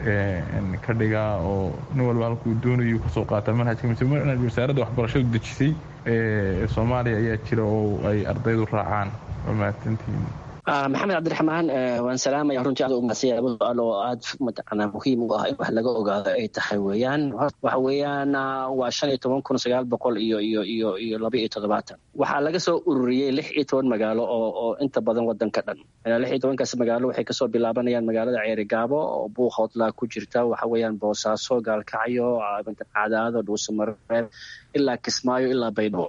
Speaker 16: ka dhigaa oo nin waliba halkuu doonayu kasoo qaata manhajka mise wasaaradda waxbarashadu dejisay ee soomaaliya ayaa jira oo ay ardaydu raacaan waa mahadsantihiin
Speaker 14: maxamed cabdiraxmaan waan salaamaya runtii aad umadsanya laba su-aal oo aad mataqaanaa muhiim u ah in wax laga ogaado ay tahay weeyaan waxa weeyaan waa shan iyo toban kun sagaal boqol iyo iyo iyo iyo laba iyo toddobaatan waxaa laga soo ururiyey lix iyo toban magaalo oo oo inta badan wadanka dhan lix iyo tobankaas magaalo waxay kasoo bilaabanayaan magaalada ceerigaabo oo buuqhoodlaa ku jirta waxa weeyaan boosaaso gaalkacyo cadaado dhuusamareeb ilaa kismaayo ilaa baydhabo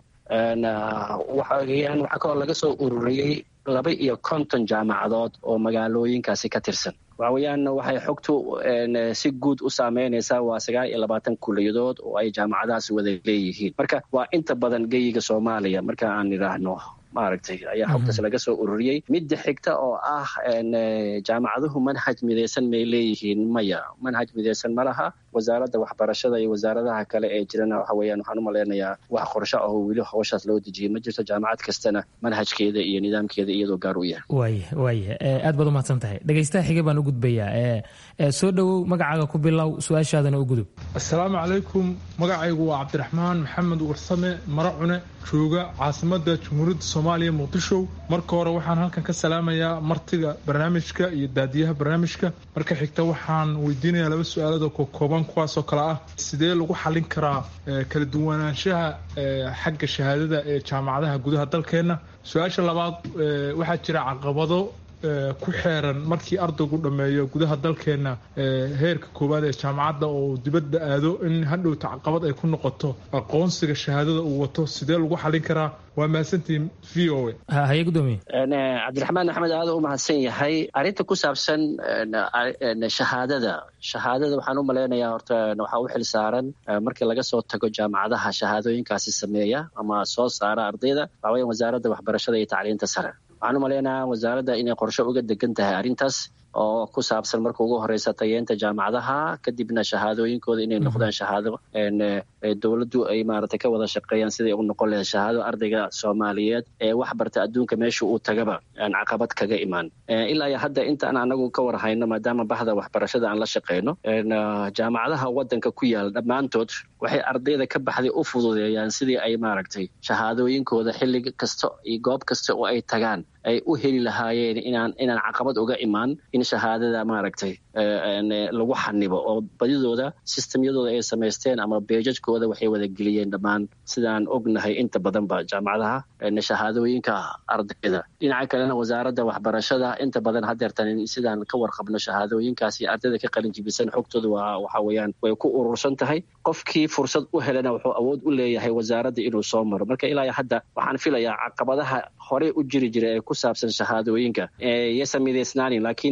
Speaker 14: waxa weeyaan waxaa kaloo laga soo ururiyey laba iyo konton jaamacadood oo magaalooyinkaasi ka tirsan waxa weeyaan waxay xogtu si guud u saameynaysaa waa sagaal iyo labaatan kuliyadood oo ay jaamacadahaasi wada leeyihiin marka waa inta badan geyiga soomaaliya marka aan idhaahno maaragtay ayaa xogtaas laga soo ururiyey midda xigta oo ah jaamacaduhu manhaj midaysan may leeyihiin maya manhaj midaysan ma laha wasaaradda waxbarashada iyo wasaaradaha kale ee jirana waxa weeyaan waxaan u malaynayaa wax qorsho ah oo weli hawshaas loo dejiyay ma jirto jaamacad kastana manhajkeeda iyo nidaamkeeda iyadoo gaar u yahay
Speaker 13: waaya waaya aad baad umahadsan tahay dhegeystaha xige baan u gudbayaa soo dhowow magacaaga ku bilow su-aashaadana u gudub
Speaker 17: assalaamu calaykum magacaygu waa cabdiraxmaan maxamed warsame maracune jooga caasimada jamhuuriyadda soomaaliya muqdisho marka hore waxaan halkan ka salaamayaa martiga barnaamijka iyo daadiyaha barnaamijka marka xigta waxaan weydiinayaa laba su-aalada kokooban kuwaasoo kale ah sidee lagu xalin karaa kala duwanaanshaha xagga shahaadada ee jaamacadaha gudaha dalkeenna su-aasha labaad waxaa jira caqabado ku xeeran markii ardaygu dhammeeyo gudaha dalkeenna heerka koowaad ee jaamacadda oo dibadda aado in hadhowta caqabad ay ku noqoto aqoonsiga shahaadada uu wato sidee lagu xalin karaa waa mahadsantihiin v o
Speaker 13: haye gudoomiye
Speaker 14: cabdiraxmaan axmed aada u mahadsan yahay arrinta ku saabsan shahaadada shahaadada waxaan u malaynayaa horta waxaa u xil saaran markii laga soo tago jaamacadaha shahaadooyinkaasi sameeya ama soo saara ardayda waxaa weya wasaaradda waxbarashada iyo tacliinta sare waxaan u malaynayaa wasaaradda inay qorshe uga degan tahay arrintaas oo ku saabsan marka ugu horeysa tayeenta jaamacadaha kadibna shahaadooyinkooda inay noqdaan shahaado dowladdu ay maaragtay ka wada shaqeeyaan siday u noqon lahayd shahaado ardayga soomaaliyeed ee wax barta adduunka meesha uu tagaba aan caqabad kaga imaan ilaa iyo hadda intaan anagu ka war hayno maadaama bahda waxbarashada aan la shaqeyno jaamacadaha wadanka ku yaala dhammaantood waxay ardayda ka baxday u fududeeyaan sidii ay maaragtay shahaadooyinkooda xilli kasta iyo goob kasta oo ay tagaan ay u heli lahaayeen inaan inaan caqabad uga imaan in shahaadada maaragtay lagu xanibo oo badidooda sistemyadooda ay samaysteen ama beejajkooda waxay wada geliyeen dhammaan sidaan ognahay inta badanba jaamacadaha shahaadooyinka ardayda dhinaca kalena wasaaradda waxbarashada inta badan hadeertan sidaan ka warqabno shahaadooyinkaasi ardayda ka qalin jibisan xogtooda waa waxa weeyaan way ku urursan tahay qofkii fursad u helana wuxuu awood u leeyahay wasaaradda inuu soo maro marka ilaa hadda waxaan filayaa caqabadaha horey u jiri jira ee ku saabsan shahaadooyinka yasa midaysnaanin laakiin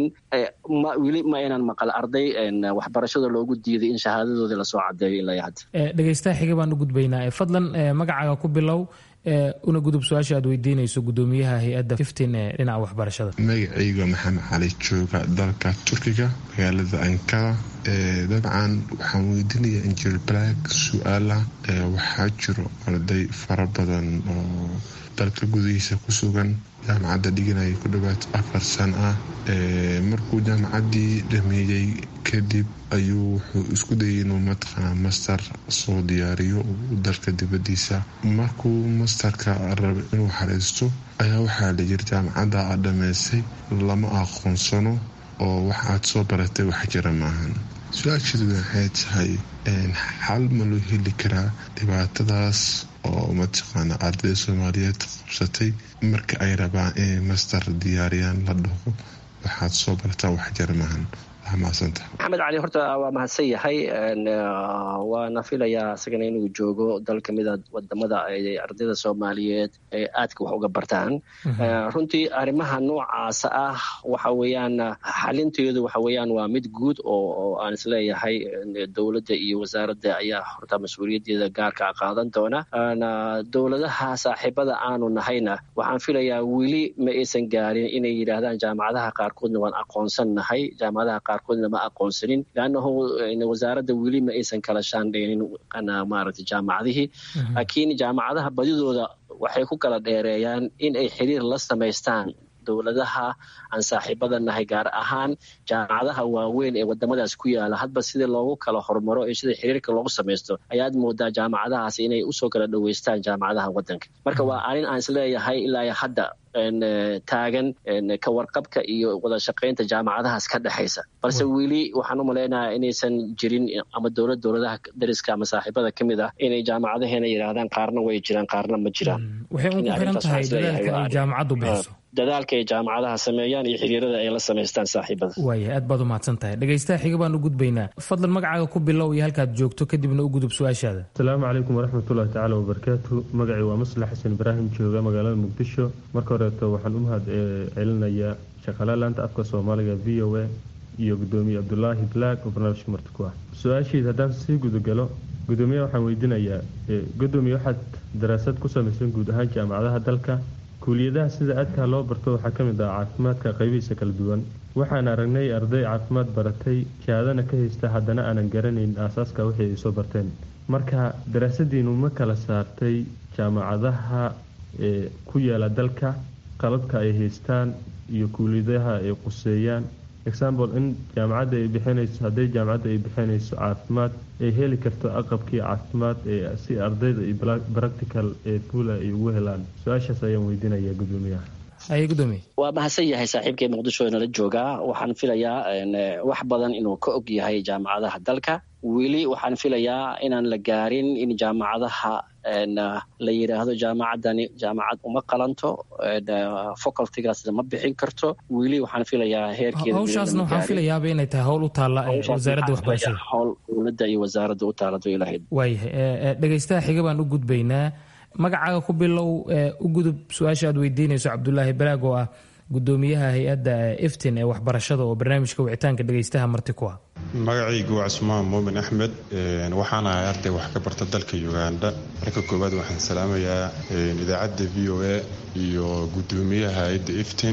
Speaker 14: weli ma inaan maqal arday waxbarashada loogu diiday in shahaadadooda lasoo cadeeyo ilaa hadda
Speaker 13: dhegeystaha xiga baan u gudbaynaa fadlan magacaaga ku bilow una gudub su-aasha aad weydiinayso gudoomiyaha hay-adda fiftin ee dhinaca waxbarashada
Speaker 18: magacayga maxamed cali jooga dalka turkiga magaalada ankara dabcan waxaan weydiinaya injil black su-aala waxaa jiro arday fara badan oo dalka gudihiisa ku sugan jaamacadda dhiganaya ku dhawaad afar san ah markuu jaamacaddii dhameeyey kadib ayuu wuxuu isku dayay inuu mataqaana master soo diyaariyo dalka dibadiisa markuu masterka raba inuu xariisto ayaa waxaa la yiri jaamacadda aad dhammaysay lama aqoonsano oo wax aad soo baratay wax jira maahan su-aasheedu waxay tahay xal ma loo heli karaa dhibaatadaas oo mataqaana ardayda soomaaliyeed qabsatay marka ay rabaan inay master diyaariyaan la dhaho waxaad soo barataa wax jira maahan
Speaker 14: maxamed cali horta waa mahadsan yahay waana filayaa isagana inuu joogo dal kamida wadamada ay ardayda soomaaliyeed ay aadka wax uga bartaan runtii arrimaha noocaasa ah waxa weeyaan xalinteedu waxa weeyaan waa mid guud oo aan isleeyahay dowladda iyo wasaaradda ayaa horta mas-uuliyaddeeda gaarka qaadan doona dowladaha saaxiibada aanu nahayna waxaan filayaa weli ma aysan gaarin inay yidhaahdaan jaamacadaha qaarkoodna waan aqoonsan nahay jaamacadaha qaarkoodna ma aqoonsanin leannahu wasaaradda weli ma aysan kala shaandhaynin maaragtay jaamacadihii laakiin jaamacadaha badidooda waxay ku kala dheereeyaan in ay xiriir la samaystaan dowladaha aan saaxiibada nahay gaar ahaan jaamacadaha waaweyn ee wadamadaas ku yaala hadba sidii loogu kala hormaro iyo sida xiriirka loogu samaysto ayaad moodaa jaamacadahaas inay usoo kala dhoweystaan jaamacadaha wadanka marka waa arrin aan isleeyahay ilaa hadda taagan ka warqabka iyo wada shaqaynta jaamacadahaas ka dhexaysa balse weli waxaan u malaynayaa inaysan jirin ama dowlad dowladaha dariska ama saaxiibada ka mid ah inay jaamacadaheena yidhaahdaan qaarna way jiraan qaarna ma jiraan
Speaker 13: waxay ugu xiran tahay dadaalka ay jaamacaddu bixiso
Speaker 14: dadaalka ay jaamacadaha sameeyaan iyo xiriirada ay la samaystaan saaxiibada
Speaker 13: waaya aad baad u mahadsan tahay dhegaystaha xiga baan u gudbaynaa fadlan magacaaga ku bilow iyo halkaad joogto kadibna u gudub su-aashaada
Speaker 19: asalaamu calaykum waraxmatullahi tacaala wabarakaatu magacii waa maslax xasan ibraahim jooga magaalada muqdisho marka horeeto waxaan u mahad celinayaa shaqaalaha laanta afka soomaaliga v o a iyo gudoomiye cabdulaahi black oo barnaamijka marti ku ah su-aashiid haddaan sii gudagalo gudoomiyaha waxaan weydiinayaa gudoomiye waxaad daraasad ku samaysan guud ahaan jaamacadaha dalka kuuliyadaha sida aadkaa loo barto waxaa ka mid ah caafimaadka qaybihiisa kala duwan waxaan aragnay arday caafimaad baratay shahaadana ka haysta haddana aanan garanayn aasaaska wixii ay soo barteen marka daraasadiinu ma kala saartay jaamacadaha ee ku yaala dalka qalabka ay haystaan iyo kuuliyadaha ay quseeyaan example in jaamacadda ay bixinayso hadday jaamacadda ay bixinayso caafimaad ay heli karto aqabkii caafimaad ee si ardayda iyo practical ee fuula ay ugu helaan su-aashaas ayaan weydiinaya gudoomiyaha
Speaker 14: waa mahadsan yahay saaxiibkay muqdisho nala joogaa waxaan filayaa wax badan inuu ka og yahay jaamacadaha dalka weli waxaan filayaa inaan la gaarin in jaamacadaha la yidhaahdo jaamacadani jaamacad uma qalanto facultigaasna ma bixin karto weli waxaan filayaa heerkeeda
Speaker 13: hawshaasna waxaan filayaaba inay tahay howl u taalla wasaaradda waxbarashada
Speaker 14: howl dowladda iyo wasaaradda u taalado ilahayd
Speaker 13: waayahay dhegaystaha xiga baan u gudbaynaa magacaaga ku bilow u gudub su-aasha aad weydiinayso cabdulaahi balaag oo ah gudoomiyaha hay-adda iftin ee waxbarashada oo barnaamijka wicitaanka dhegaystaha marti ku ah
Speaker 20: magacaygu waa cusmaan muumin axmed waxaan ahay arday wax ka barta dalka uganda marka koowaad waxaan salaamayaa idaacadda v o a iyo gudoomiyaha hay-adda iftin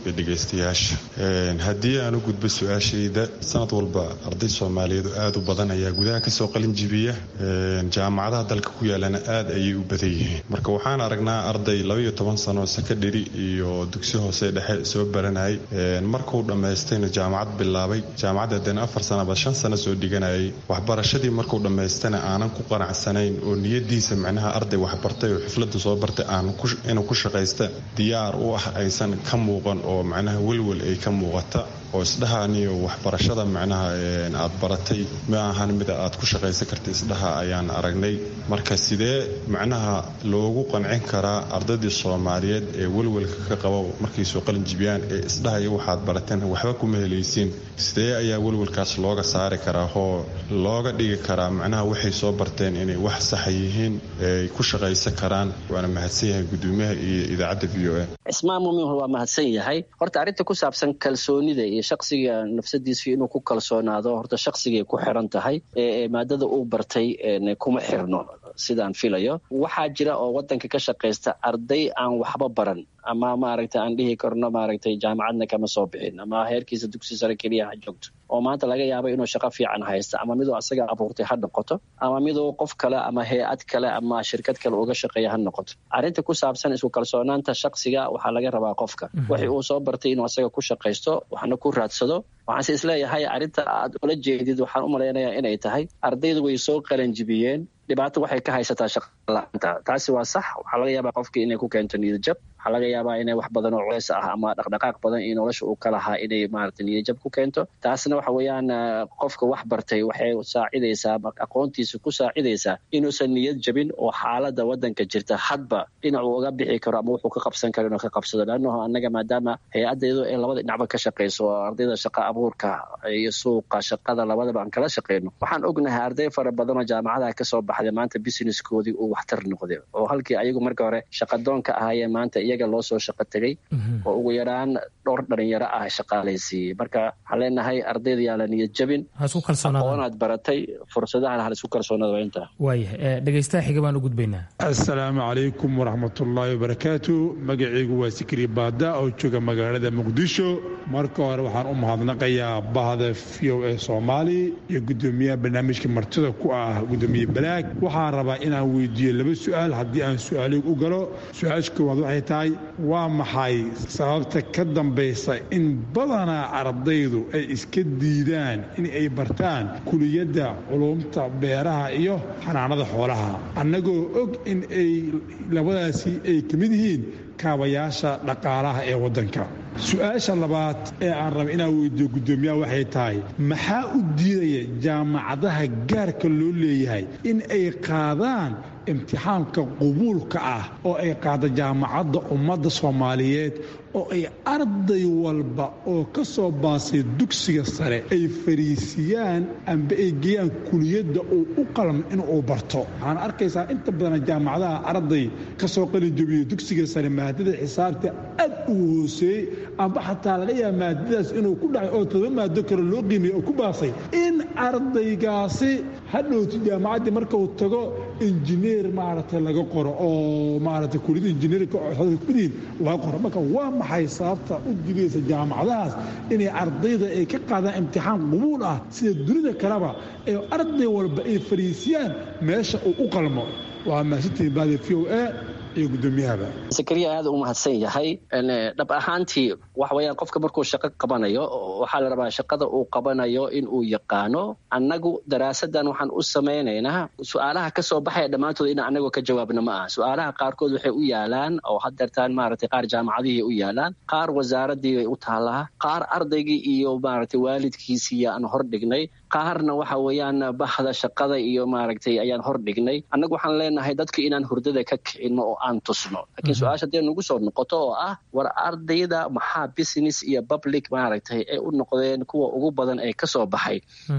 Speaker 20: iyo dhegaystayaasha haddii aan u gudbo su-aashayda sanad walba arday soomaaliyeed oo aad u badan ayaa gudaha kasoo qalin jibiya jaamacadaha dalka ku yaalana aad ayay u badan yihiin marka waxaan aragnaa arday labaiyo toban sano sakadheri iyo dugsi hoose dhexe soo baranayay markuu dhammaystayna jaamacad bilaabay jaamacadda haddana afar sanaba shan sano soo dhiganayay waxbarashadii markuu dhammaystana aanan ku qanacsanayn oo niyadiisa micnaha arday waxbartay oo xiflada soo bartay aan inuu ku shaqaysta diyaar u ah aysan ka muuqan oo macnaha welwel ay ka muuqata oo isdhahaniyo waxbarashada macnaha aad baratay ma ahan mida aad ku shaqaysan karta isdhaha ayaan aragnay marka sidee macnaha loogu qancin karaa ardaydii soomaaliyeed ee welwelka ka qaba markay soo qalin jibiyaan ee isdhahaya waxaad barateen waxba kuma helaysiin sidee ayaa welwelkaas looga saari karaa oo looga dhigi karaa macnaha waxay soo barteen inay wax saxa yihiin ay ku shaqaysan karaan waana mahadsan yahay gudoomiyaha iyo idaacadda v o a
Speaker 14: cismaan muumin waa mahadsan yahay horta arrinta ku saabsan kalsoonida iyo shaksiga nafsadiisu inuu ku kalsoonaado horta shaksigay ku xiran tahay ee maadada uu bartay kuma xirno sidaan filayo waxaa jira oo wadanka ka shaqaysta arday aan waxba baran ama maaragtay aan dhihi karno maaragtay jaamacadna kama soo bixin ama heerkiisa dugsi sare keliya ha joogto oo maanta laga yaabo inuu shaqo fiican haysta ama miduu asaga abuurtay ha noqoto ama miduu qof kale ama hay-ad kale ama shirkad kale uga shaqeeya ha noqoto arrinta ku saabsan isku kalsoonaanta shaksiga waxaa laga rabaa qofka wixii uu soo bartay inuu asaga ku shaqaysto waxna ku raadsado waxaanse isleeyahay arrinta aad ula jeedid waxaan u malaynayaa inay tahay ardaydu way soo qalanjibiyeen dhibaato waxay ka haysataa shaqala-aanta taasi waa sax waxaa laga yaabaa qofkii inay ku keento niyadjab waxaa laga yaabaa inay wax badan oo culeys ah ama dhaqdhaqaaq badan iyo nolosha uu ka lahaa inay maarata niyadjab ku keento taasna waxa weeyaan qofka wax bartay waxay saacidaysaa aqoontiisa ku saacidaysaa inuusan niyad jabin oo xaalada wadanka jirta hadba dhinacuu uga bixi karo ama wuxuu ka qabsan karo inuu ka qabsado leannaho annaga maadaama hay-addeedu ay labada dhinacba ka shaqayso oo ardayda shaqa abuurka iyo suuqa shaqada labadaba aan kala shaqayno waxaan ognahay arday fara badan oo jaamacadaha kasoo baxday maanta businesskoodii uu waxtar noqday oo halkii ayagu marka hore shaqadoonka ahaayeen maanta iyaga loo soo shaqo tegay oo ugu yaraan dhowr dhalinyaro ah shaqaalaysiiyey marka waxaan leenahay ardayda yaa la niyad jabin aqoonaad baratay fursadahan hal isku kalsoonaada intaa
Speaker 13: waayahay dhegaystaha xiga baan u gudbaynaa
Speaker 21: assalaamu calaykum waraxmatullaahi wabarakaatu magacaygu waa sikri baada oo jooga magaalada muqdisho marka hore waxaan u mahadnaqayaa bahda v o a soomaali iyo gudoomiyaha barnaamijka martida ku ah gudoomiye balaag waxaan rabaa inaan weydiiyo laba su-aal haddii aan su-aaligu u galo su-aasha koowaad waxay tahay waa maxay sababta ka dambaysa in badanaa ardaydu ay iska diidaan in ay bartaan kuliyadda culumta beeraha iyo xanaanada xoolaha annagoo og in ay labadaasi ay ka mid yihiin kaabayaasha dhaqaalaha ee waddanka su-aasha labaad ee aan raba inaan weydiiyo guddoomiyaha waxay tahay maxaa u diidaya jaamacadaha gaarka loo leeyahay in ay qaadaan imtixaanka qubuulka ah oo ay qaada jaamacadda ummadda soomaaliyeed oo ay arday walba oo ka soo baasay dugsiga sare ay fariisiyaan amba ay geeyaan kuliyadda uu u qalmo inuu barto waxaan arkaysaa inta badan jaamacadaha arday ka soo qalinjabiyo dugsiga sare maadada xisaabta aad ugu hooseeyey amba xataa laga yaaba maadadaas inuu ku dhacay oo todoba maado kale loo qiimiyey oo ku baasay in ardaygaasi hadhowti jaamacaddii markuu tago injineer maaragtay laga qoro oo maaragtay kuliyadda injineerka kudiin laga qoro marka waa maxay sababta u digaysa jaamacadahaas inay ardayda ay ka qaadaan imtixaan qubuul ah sida dunida kaleba ee arday walba ay fariisiyaan meesha uu u qalmo waa mahadsantihiin baada v o a iyo guddoomiyahaba
Speaker 14: sakariya aad u mahadsan yahay dhab ahaantii waxa weeyaan qofka markuu shaqo qabanayo waxaa la rabaa shaqada uu qabanayo in uu yaqaano annagu daraasadan waxaan u samaynaynaa su-aalaha ka soo baxaya dhammaantood in annagu ka jawaabna ma aha su-aalaha qaarkood waxay u yaalaan oo hadeertaan maaragtay qaar jaamacadihii u yaalaan qaar wasaaradii bay u taallaa qaar ardaygii iyo maaragtay waalidkiisii aan hor dhignay qaarna waxa weeyaan bahda shaqada iyo maaragtay ayaan hor dhignay annagu waxaan leenahay dadka inaan hurdada ka kicino oo aan tusno laakiin su-aasha dee nagu soo noqoto oo ah war ardayda maxaa business iyo public maaragtay ay u noqdeen kuwa ugu badan ee ka soo baxay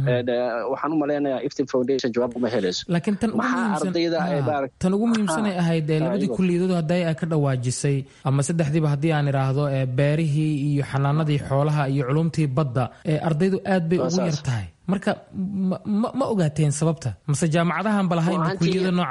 Speaker 14: waxaan u malaynayaa iftin foundation jawaab uma helayso
Speaker 13: laakiin tan tan ugu muhiimsanay ahayd labadii kuliyadood hadday ay ka dhawaajisay ama saddexdiiba haddii aan idhaahdo beerihii iyo xanaanadii xoolaha iyo culumtii badda ardaydu aad bay ugu yar tahay marka ma ogaateen sababta mase jaamacadahan balahaynba kuliyada noocaasa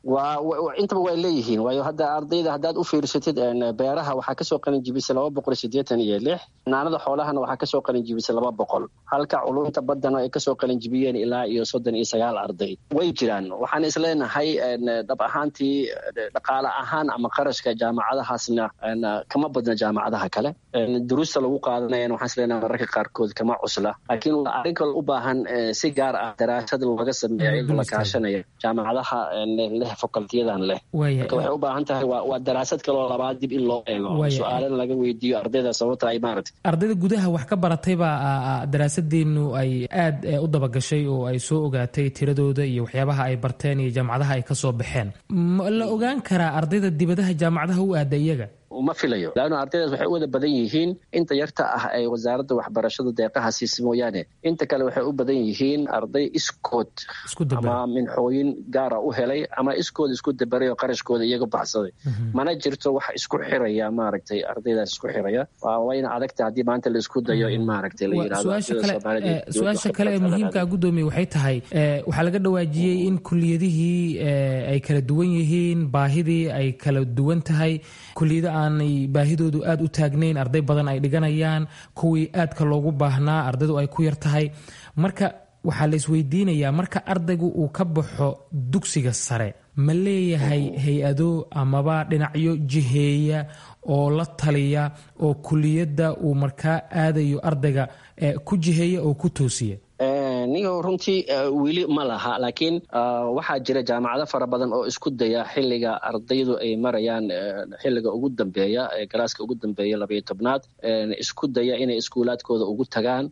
Speaker 14: intaba way leeyihiin waayo hadda ardayda haddaad u fiirsatid beeraha waxaa kasoo qalinjibisay laba boqol sideetan iyo lix naanada xoolahana waxaa kasoo qalinjibisay laba boqol halka culumta baddana ay kasoo qalinjibiyeen ilaa iyo soddon iyo sagaal arday way jiraan waxaan isleenahay dhab ahaantii dhaqaale ahaan ama qarashka jaamacadahaasna kama badna jaamacadaha kale duruusta lagu qaadanayana waxaan isleenahay mararka qaarkood kama cusla laakiin waa arrin kale u baahan si gaar ah daraasad laga sameeya iyadoo la kaashanaya jaamacadaha leh fakultiyadan leh marka waxay u baahan tahay waa daraasad kaloo labaad dib in loo eego su-aalana laga weydiiyo ardayda sababta ay maaragtay
Speaker 13: ardayda gudaha wax ka baratay baa daraasadeenu ay aad u dabagashay oo ay soo ogaatay tiradooda iyo waxyaabaha ay barteen iyo jaamacadaha ay kasoo baxeen ma la ogaan karaa ardayda dibadaha jaamacadaha u aada iyaga
Speaker 14: ma filayo laanna ardaydaas waxay u wada badan yihiin inta yarta ah ay wasaaradda waxbarashada deeqaha siisa mooyaane inta kale waxay u badan yihiin arday iskood ama minxooyin gaara u helay ama iskood isku dabaray oo qarashkooda iyaga baxsaday mana jirto wax isku xiraya maaragtay ardaydaas isku xiraya wayna adagta haddii maanta la isku dayo in maaragtay la
Speaker 13: yidhahdo-su-aasha kale ee muhiimka gudoomiye waxay tahay waxaa laga dhawaajiyey in kuliyadihii ay kala duwan yihiin baahidii ay kala duwan tahay kuliyada aanay baahidoodu aada u taagnayn arday badan ay dhiganayaan kuwii aadka loogu baahnaa ardaydu ay ku yar tahay marka waxaa la isweydiinayaa marka ardaygu uu ka baxo dugsiga sare ma leeyahay hay-ado amaba dhinacyo jiheeya oo la taliya oo kuliyadda uu markaa aadayo ardayga ku jiheeya oo ku toosiya
Speaker 14: nigo runtii weli ma laha laakiin waxaa jira jaamacado fara badan oo isku daya xiliga ardaydu ay marayaan xiliga ugu dambeeya galaaska ugu dambeeya labayo tobnaad isku daya inay iskuulaadkooda ugu tagaan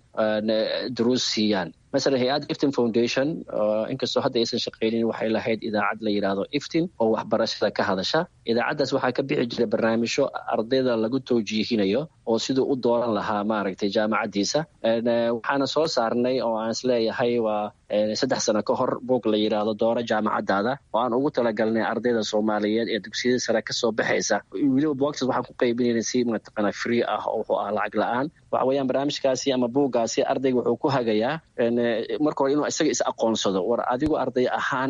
Speaker 14: duruus siiyaan masalan hay-adda iftin foundation inkastoo hadda aysan shaqaynin waxay lahayd idaacad la yidhaahdo iftin oo waxbarashada ka hadasha idaacaddaas waxaa ka bixi jira barnaamijyo ardayda lagu towjiihinayo oo siduu u dooran lahaa maaragtay jaamacaddiisa waxaana soo saarnay oo aan isleeyahay waa saddex sano ka hor buog la yidhaahdo dooro jaamacaddaada oo aan ugu talagalnay ardayda soomaaliyeed ee dugsiyada sare kasoo baxaysa weliba boogtas waxaan ku qaybinayna si mataqana free ah oo wuxuu ah lacag la-aan waxa weeyaan barnaamijkaasi ama buuggaasi ardayga wuxuu ku hagayaa marka hore inuu isaga is aqoonsado war adigu arday ahaan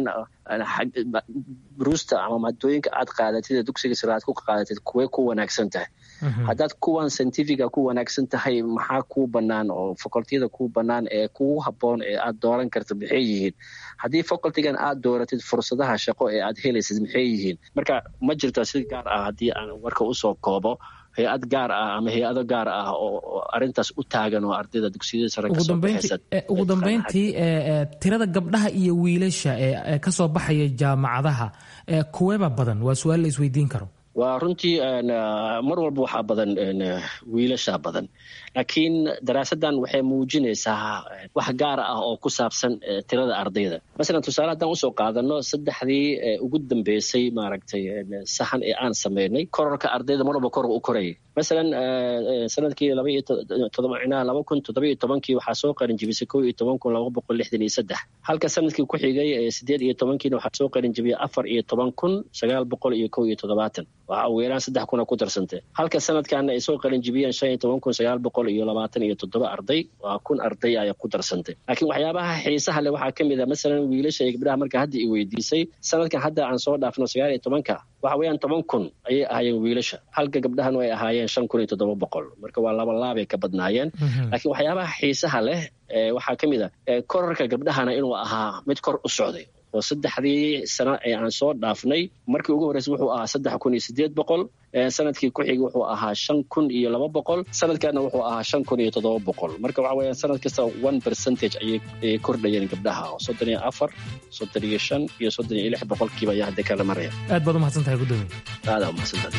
Speaker 14: bruusta ama maadooyinka aad qaadatid ee dugsiga sare aad ku qaadatid kuwee ku wanaagsan tahay haddaad kuwan scientifica ku wanaagsan tahay maxaa kuu bannaan oo facultiyada kuu bannaan ee kugu habboon ee aad dooran karta maxay yihiin haddii facultigan aad dooratid fursadaha shaqo ee aad helaysid maxay yihiin marka ma jirto si gaar ah haddii aan warka usoo koobo hay-ad gaar ah ama hay-ado gaar ah oo arintaas u taagan oo ardayda dugsiyada sare kasoo baxaysa
Speaker 13: ugu dambeyntii tirada gabdhaha iyo wiilasha ee kasoo baxaya jaamacadaha kuweeba badan waa su-aal la isweydiin karo
Speaker 14: waa runtii mar walba waxaa badan wiilasha badan laakiin daraasaddan waxay muujinaysaa wax gaar ah oo ku saabsan tirada ardayda masalan tusaale haddaan usoo qaadano saddexdii ugu dambeysay maaragtay sahan ee aan sameynay kororka ardayda mar walba kor u korayay masalan sanadkii labaiyotodobacinaa laba kun toddobiyo tobankii waxaa soo qarin jibisay kow iyo toban kun laba boqol lixdan iyo saddex halka sanadkii ku xigay sideed iyo tobankiina waxaa soo qarin jibiyay afar iyo toban kun sagaal boqol iyo kow iyo toddobaatan waxa ugu yaraan saddex kuna ku darsantay halka sanadkaana ay soo qarin jibiyeen shan iyo toban kun sagaal boqol iyo labaatan iyo toddoba arday waa kun arday ay ku darsantay laakiin waxyaabaha xiisaha leh waxaa ka mid a masalan wiilasha iyo gabdhaha marka hadda i weydiisay sanadkan hadda aan soo dhaafno sagaal iyo tobanka waxa weeyaan toban kun ayay ahaayeen wiilasha halka gabdhahanu ay ahaayeen shan kun iyo toddoba boqol marka waa laba laabay ka badnaayeen laakiin waxyaabaha xiisaha leh waxaa ka mid a korarka gabdhahana inuu ahaa mid kor u socday oo saddexdii sano ee aan soo dhaafnay markii ugu horreysay wuxuu ahaa saddex kun iyo sideed boqol sanadkii ku xigay wuxuu ahaa shan kun iyo laba boqol sanadkaana wuxuu ahaa shan kun iyo toddoba boqol marka waxa weeyaan sanad kasta one percentage ayay kordhayeen gabdhaha oo soddon iyo afar soddon iyo shan iyo soddon iyo lix boqolkiiba ayaa hadda kala maraya
Speaker 13: aad baad umahadsan tahay gudoomiye
Speaker 14: aadaa umahadsantahay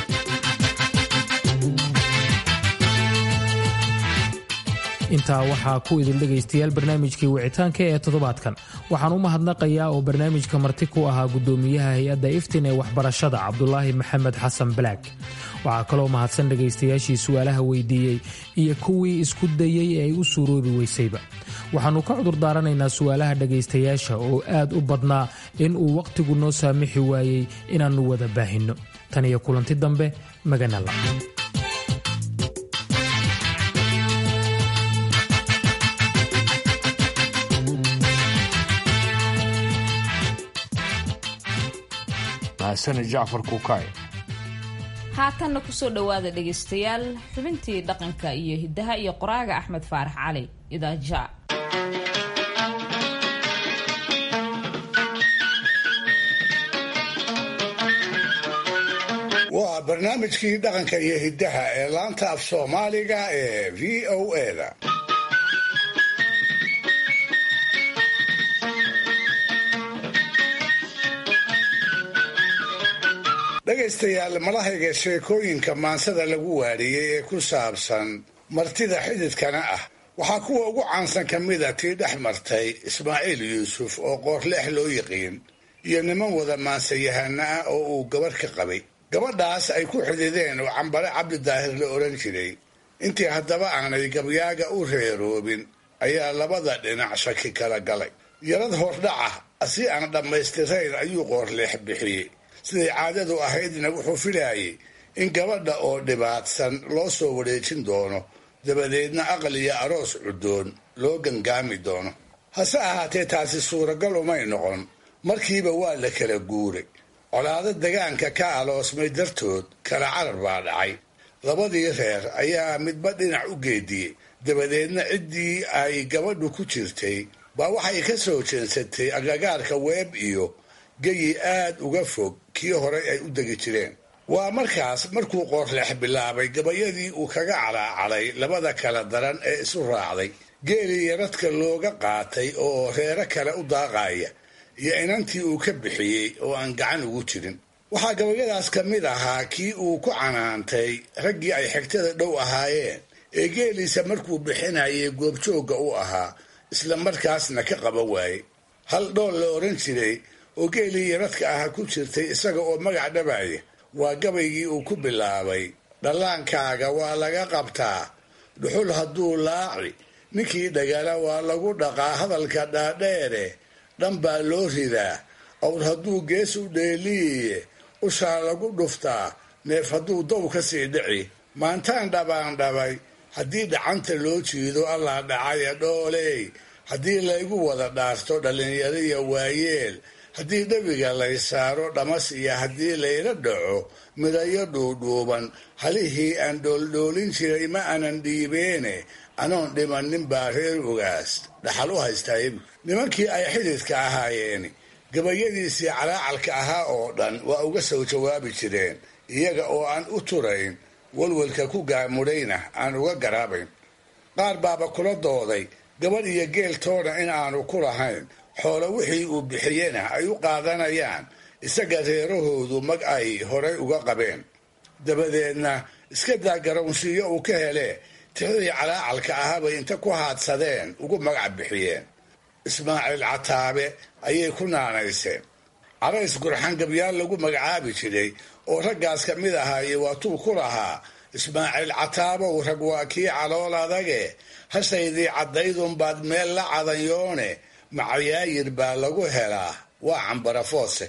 Speaker 13: intaa waxaa ku idin dhegaystayaal barnaamijkii wicitaanka ee toddobaadkan waxaan u mahadnaqayaa oo barnaamijka marti ku ahaa gudoomiyaha hay-adda iftin ee waxbarashada cabdulaahi maxamed xasan balaag waxaa kaloo mahadsan dhegaystayaashii su'aalaha weydiiyey iyo kuwii isku dayey ee ay u suuroobi weysayba waxaannu ka cudur daaranaynaa su'aalaha dhegaystayaasha oo aad u badnaa in uu wakhtigu noo saamixi waayey inaannu wada baahinno tan iyo kulanti dambe maganala
Speaker 2: mahasane jacfar kuukaay
Speaker 1: haatanna kusoo dhowaada dhegaystayaal xubintii dhaqanka iyo hiddaha iyo qoraaga axmed faarax cali idaaja
Speaker 4: waa barnaamijkii dhaqanka iyo hiddaha ee laanta af soomaaliga ee v o eda dhegaystayaal malahayga sheekooyinka maansada lagu waariyey ee ku saabsan martida xididkana ah waxaa kuwa ugu caansan ka mida tii dhex martay ismaaciil yuusuf oo qoorleex loo yiqiin iyo niman wada maansayahana ah oo uu gabarh ka qabay gabadhaas ay ku xidideen oo cambare cabdidaahir la odhan jiray intii haddaba aanay gabyaaga u reeroobin ayaa labada dhinac shaki kala galay yarad hordhaca si aan dhammaystirayn ayuu qoorleex bixiyey siday caadadu ahaydna wuxuu filaayay in gabadha oo dhibaatsan loo soo wareejin doono dabadeedna aqal iyo aroos cuddoon loo gangaami doono hase ahaatee taasi suuragal umay noqon markiiba waa la kala guuray colaado degaanka ka aloosmay dartood kala carar baa dhacay labadii reer ayaa midba dhinac u geediyey dabadeedna ciddii ay gabadhu ku jirtay baa waxay ka soo jeensatay agagaarka weeb iyo geyi aad uga fog kii horay ay u degi jireen waa markaas markuu qoorleex bilaabay gabayadii uu kaga calaacalay labada kala daran ee isu raacday geelii yaradka looga qaatay oo reero kale u daaqaya iyo inantii uu ka bixiyey oo aan gacan ugu jirin waxaa gabayadaas ka mid ahaa kii uu ku canaantay raggii ay xigtada dhow ahaayeen ee geeliisa markuu bixinayay goobjoogga u ahaa isla markaasna ka qaban waayey hal dhool la odhan jiray oo geelii yaradka aha ku jirtay isaga oo magac dhabaya waa gabaygii uu ku bilaabay dhallaankaaga waa laga qabtaa dhuxul hadduu laaci ninkii dhagala waa lagu dhaqaa hadalka dhaadheere dhan baa loo ridaa awr hadduu gees u dheeliye ushaa lagu dhuftaa neef hadduu dow ka sii dhici maantaan dhabaan dhabay haddii dhacanta loo jiido allaa dhacaya dhooley haddii laygu wada dhaarto dhallinyariya waayeel haddii dhabiga lay saaro dhamas iyo haddii layla dhaco midayo dhuudhuuban halihii aan dhooldhoolin jiray ma aanan dhiibeene anoon dhimannin baa reer ogaas dhaxal u haystaayabu nimankii ay xididka ahaayeen gabayadiisii calaacalka ahaa oo dhan waa uga soo jawaabi jireen iyaga oo aan u turayn walwalka ku gaamudhayna aan uga garaabayn qaar baaba kula dooday gabadh iyo geeltoona in aanu ku lahayn xoolo wixii uu bixiyena ay u qaadanayaan isaga reerahoodu mag ay horay uga qabeen dabadeedna iska daa garownsiiyo uu ka hele tixdii calaacalka ahaabay inta ku haadsadeen ugu magac bixiyeen ismaaciil cataabe ayay ku naanayseen carays gurxan gabyaal lagu magacaabi jiray oo raggaas ka mid ahaaye waatuu ku lahaa ismaaciil cataabow rag waa kii calool adage hashaydii caddaydunbaad meel la cadanyoone macayaayir baa lagu helaa waa cambarafoose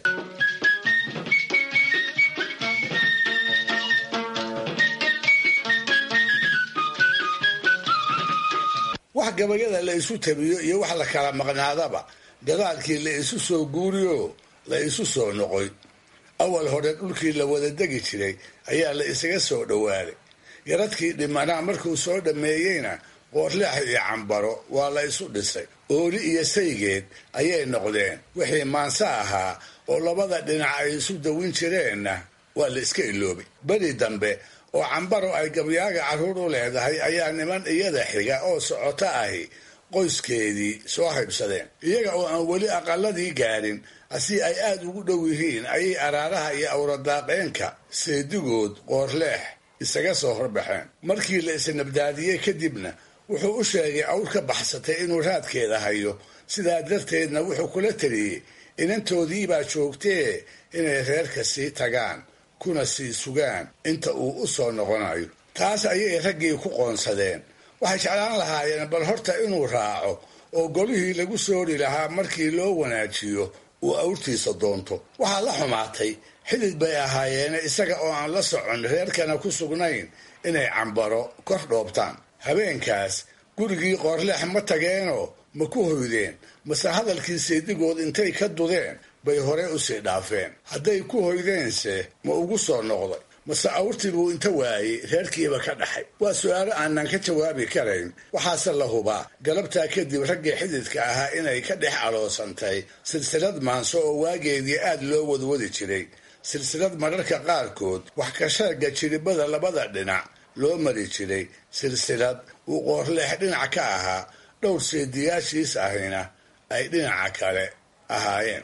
Speaker 4: wax gabayada la isu tabiyo iyo wax la kala maqnaadaba gadaalkii la isu soo guuriyo la isu soo noqoy awal hore dhulkii la wada degi jiray ayaa la isaga soo dhowaaday yaradkii dhimanaa markuu soo dhammeeyeyna qoorleex iyo cambaro waa la isu dhisay ooli iyo saygeed ayay noqdeen wixii maanse ahaa oo labada dhinac ay isu dawin jireenna waa la iska iloobay beri dambe oo cambaro ay gabyaaga carruur u leedahay ayaa niman iyada xiga oo socoto ahi qoyskeedii soo haybsadeen iyaga oo aan weli aqaladii gaadhin asi ay aad ugu dhow yihiin ayay araaraha iyo awradaaqeenka seedigood qoorleex isaga soo horbaxeen markii la isnabdaadiyey kadibna wuxuu u sheegay awr ka baxsatay inuu raadkeeda hayo sidaa darteedna wuxuu kula taliyey inantoodiibaa joogtee inay reerka sii tagaan kuna sii sugaan inta uu u soo noqonayo taas ayay raggii ku qoonsadeen waxay jeclaan lahaayeen bal horta inuu raaco oo golihii lagu soori lahaa markii loo wanaajiyo uu awrtiisa doonto waxaa la xumaatay xidid bay ahaayeene isaga oo aan la socon reerkana ku sugnayn inay cambaro kor dhoobtaan habeenkaas gurigii qoorleex ma tageenoo ma ku hoydeen mase hadalkii seedigood intay ka dudeen bay hore usii dhaafeen hadday ku hoydeense ma ugu soo noqday mase awrtii buu inta waayey reerkiiba ka dhaxay waa su-aalo aanan ka jawaabi karayn waxaase la hubaa galabtaa kadib raggii xididka ahaa inay ka dhex aloosantay silsilad maanso oo waageedii aad loo wadwadi jiray silsilad mararka qaarkood wax ka sheega jiribada labada dhinac loo mari jiray silsilad uu qoorleex dhinac ka ahaa dhowr seediyaashiis ahina ay dhinaca kale ahaayeen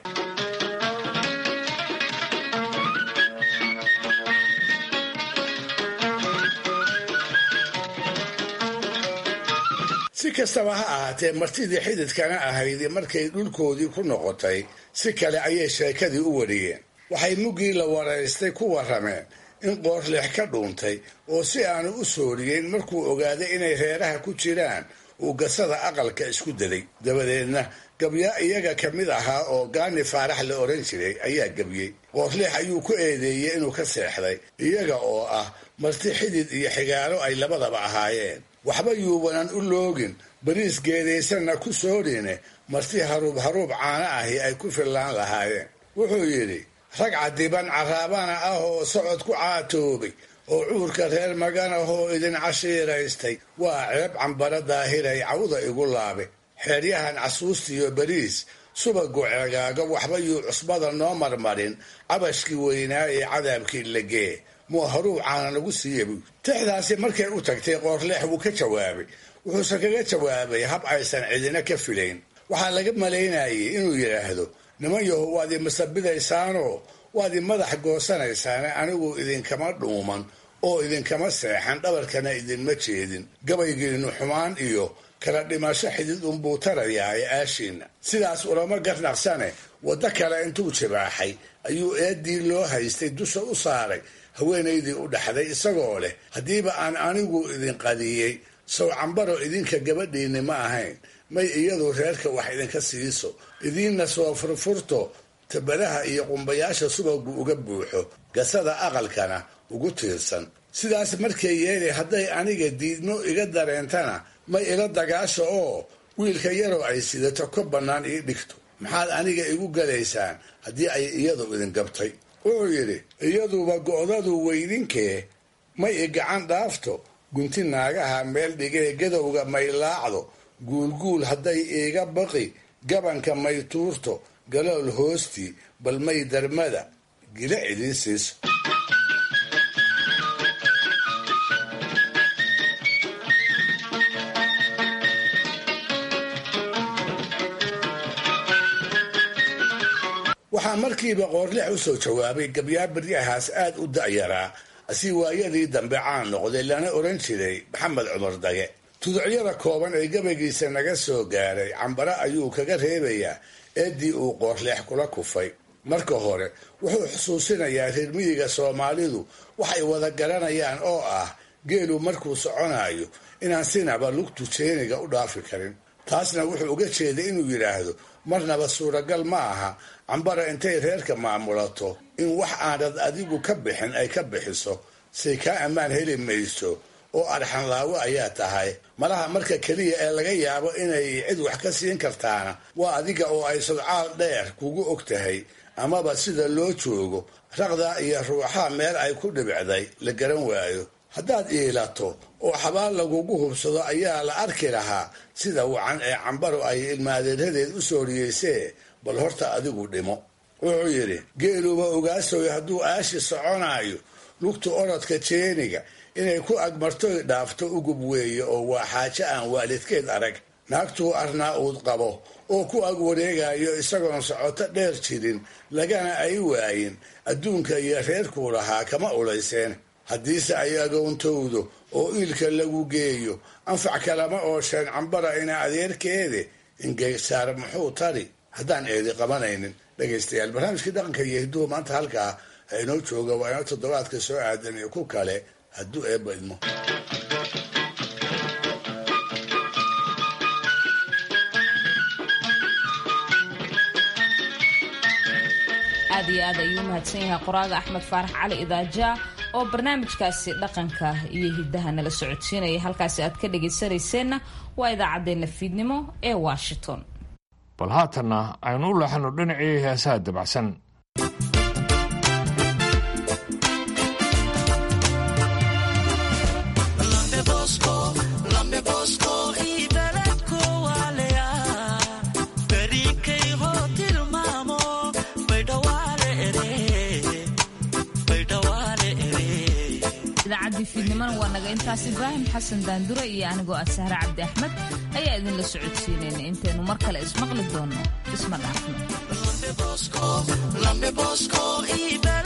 Speaker 4: si kastaba ha ahaatee martidii xididkana ahayd markay dhulkoodii ku noqotay si kale ayay sheekadii u wariyeen waxay muggii la waraystay ku warrameen in qoorleex ka dhuuntay oo si aanu u sooriyeyn markuu ogaaday inay reeraha ku jiraan uu gasada aqalka isku daday dabadeedna gabyaa iyaga ka mid ahaa oo gaani faarax la odhan jiray ayaa gebiyey qoorleex ayuu ku eedeeyey inuu ka seexday iyaga oo ah marti xidid iyo xigaalo ay labadaba ahaayeen waxba yuubanan u loogin bariis geedaysanna ku soorine marti haruub haruub caano ahi ay ku fillaan lahaayeen wuxuu yidhi rag cadiban caraabana ah oo socod ku caatoobay oo cuurka reer magan ahoo idin cashiiraystay waa ceeb cambara daahiray cawda igu laabe xeeryahan casuustiyo bariis subagu ceegaaga waxba yuu cusbada noo marmarin cabashkii weynaa ee cadaabkii lagee muu haruub caana lagu siiya buy tixdaasi markay u tagtay qoorleex wuu ka jawaabay wuxuuse kaga jawaabay hab aysan cidina ka filayn waxaa laga malaynayay inuu yidhaahdo niman yaho waad i masabidaysaanoo waad i madax goosanaysaane anigu idinkama dhuuman oo idinkama seexan dhabarkana idinma jeedin gabaygiinnu xumaan iyo kala dhimasho xidid unbuu tarayaaye aashiinna sidaas ulama garnaqsane waddo kale intuu jibaaxay ayuu eeddii loo haystay dusha u saaray haweenaydii u dhaxday isagoo leh haddiiba aan anigu idin qadiyey sow cambaro idinka gabadhiinni ma ahayn may iyadu reerka wax idinka siiso idiinna soo furfurto tabadaha iyo qumbayaasha subagu uga buuxo gasada aqalkana ugu tiirsan sidaas markay yeelay hadday aniga diidmo iga dareentana may ila dagaasho oo wiilka yaroo ay sidato ka bannaan ii dhigto maxaad aniga igu galaysaan haddii ay iyadu idin gabtay wuxuu yidhi iyaduba go'dadu weydinkee may i gacan dhaafto gunti naagaha meel dhigee gadowga may laacdo guulguul hadday iiga baqi gabanka may tuurto galool hoostii bal may darmada gila idiin siiso waxaa markiiba qoorleex u soo jawaabay gabyaa baryahaas aad u da'yaraa si waayadii dambe caan noqday lana odhan jiray maxamed cumar dage tuducyada kooban ee gabaygiisa naga soo gaaray cambare ayuu kaga reebayaa eeddii uu qoorleex kula kufay marka hore wuxuu xusuusinayaa reermiyiga soomaalidu waxay wada garanayaan oo ah geelu markuu soconayo inaan sinaba lugtu jeeniga u dhaafi karin taasna wuxuu uga jeeday inuu yidhaahdo marnaba suuragal ma aha cambara intay reerka maamulato in wax aanad adigu ka bixin ay ka bixiso say kaa ammaan heli mayso oo arxanlaawo ayaa tahay malaha marka keliya ee laga yaabo inay cid wax ka siin kartaana waa adiga oo ay sodcaal dheer kugu og tahay amaba sida loo joogo raqdaa iyo ruuxaa meel ay ku dhibicday la garan waayo haddaad iilato oo xabaal lagugu hubsado ayaa la arki lahaa sida wacan ee cambaro ay ilmaadeeradeed u sooriyeysee bal horta adigu dhimo wuxuu yidhi geeluba ogaasoy hadduu aashi soconaayo lugta orodka jeeniga inay ku agmartoy dhaafto ugub weeye oo waa xaajo aan waalidkeed arag naagtuu arnaa uud qabo oo ku ag wareegayo isagoon socoto dheer jirin lagana ay waayin adduunka iyo reerkuu lahaa kama ulayseen haddiise ay agoontowdo oo iilka lagu geeyo anfac kalama oosheen cambara ina adeerkeede ingeysaar muxuu tari haddaan eedi qabanaynin dhegaystayaal barnaamijkii dhaqanka iyo hidduhu maanta halkaa ha inoo jooga waa ina toddobaadka soo aadan iyo ku kale hadduu eebba idmo
Speaker 1: aad iyo aad ayuu u mahadsan yahay qoraaga axmed faarax cali idaaja oo barnaamijkaasi dhaqanka iyo hiddaha nala socodsiinaya halkaasi aad ka dhagaysanayseena waa idaacaddeenna fiidnimo ee washington
Speaker 2: bal haatanna aynu u leexano dhinacii heesaha dabacsan
Speaker 1: idaacadii fiidnimona waa naga intaas ibraahim xasan daandure iyo anigoo ah sahre cabdi axmed ayaa idinla socodsiinayna intaynu mar kale ismaqli doonno isma dhaafno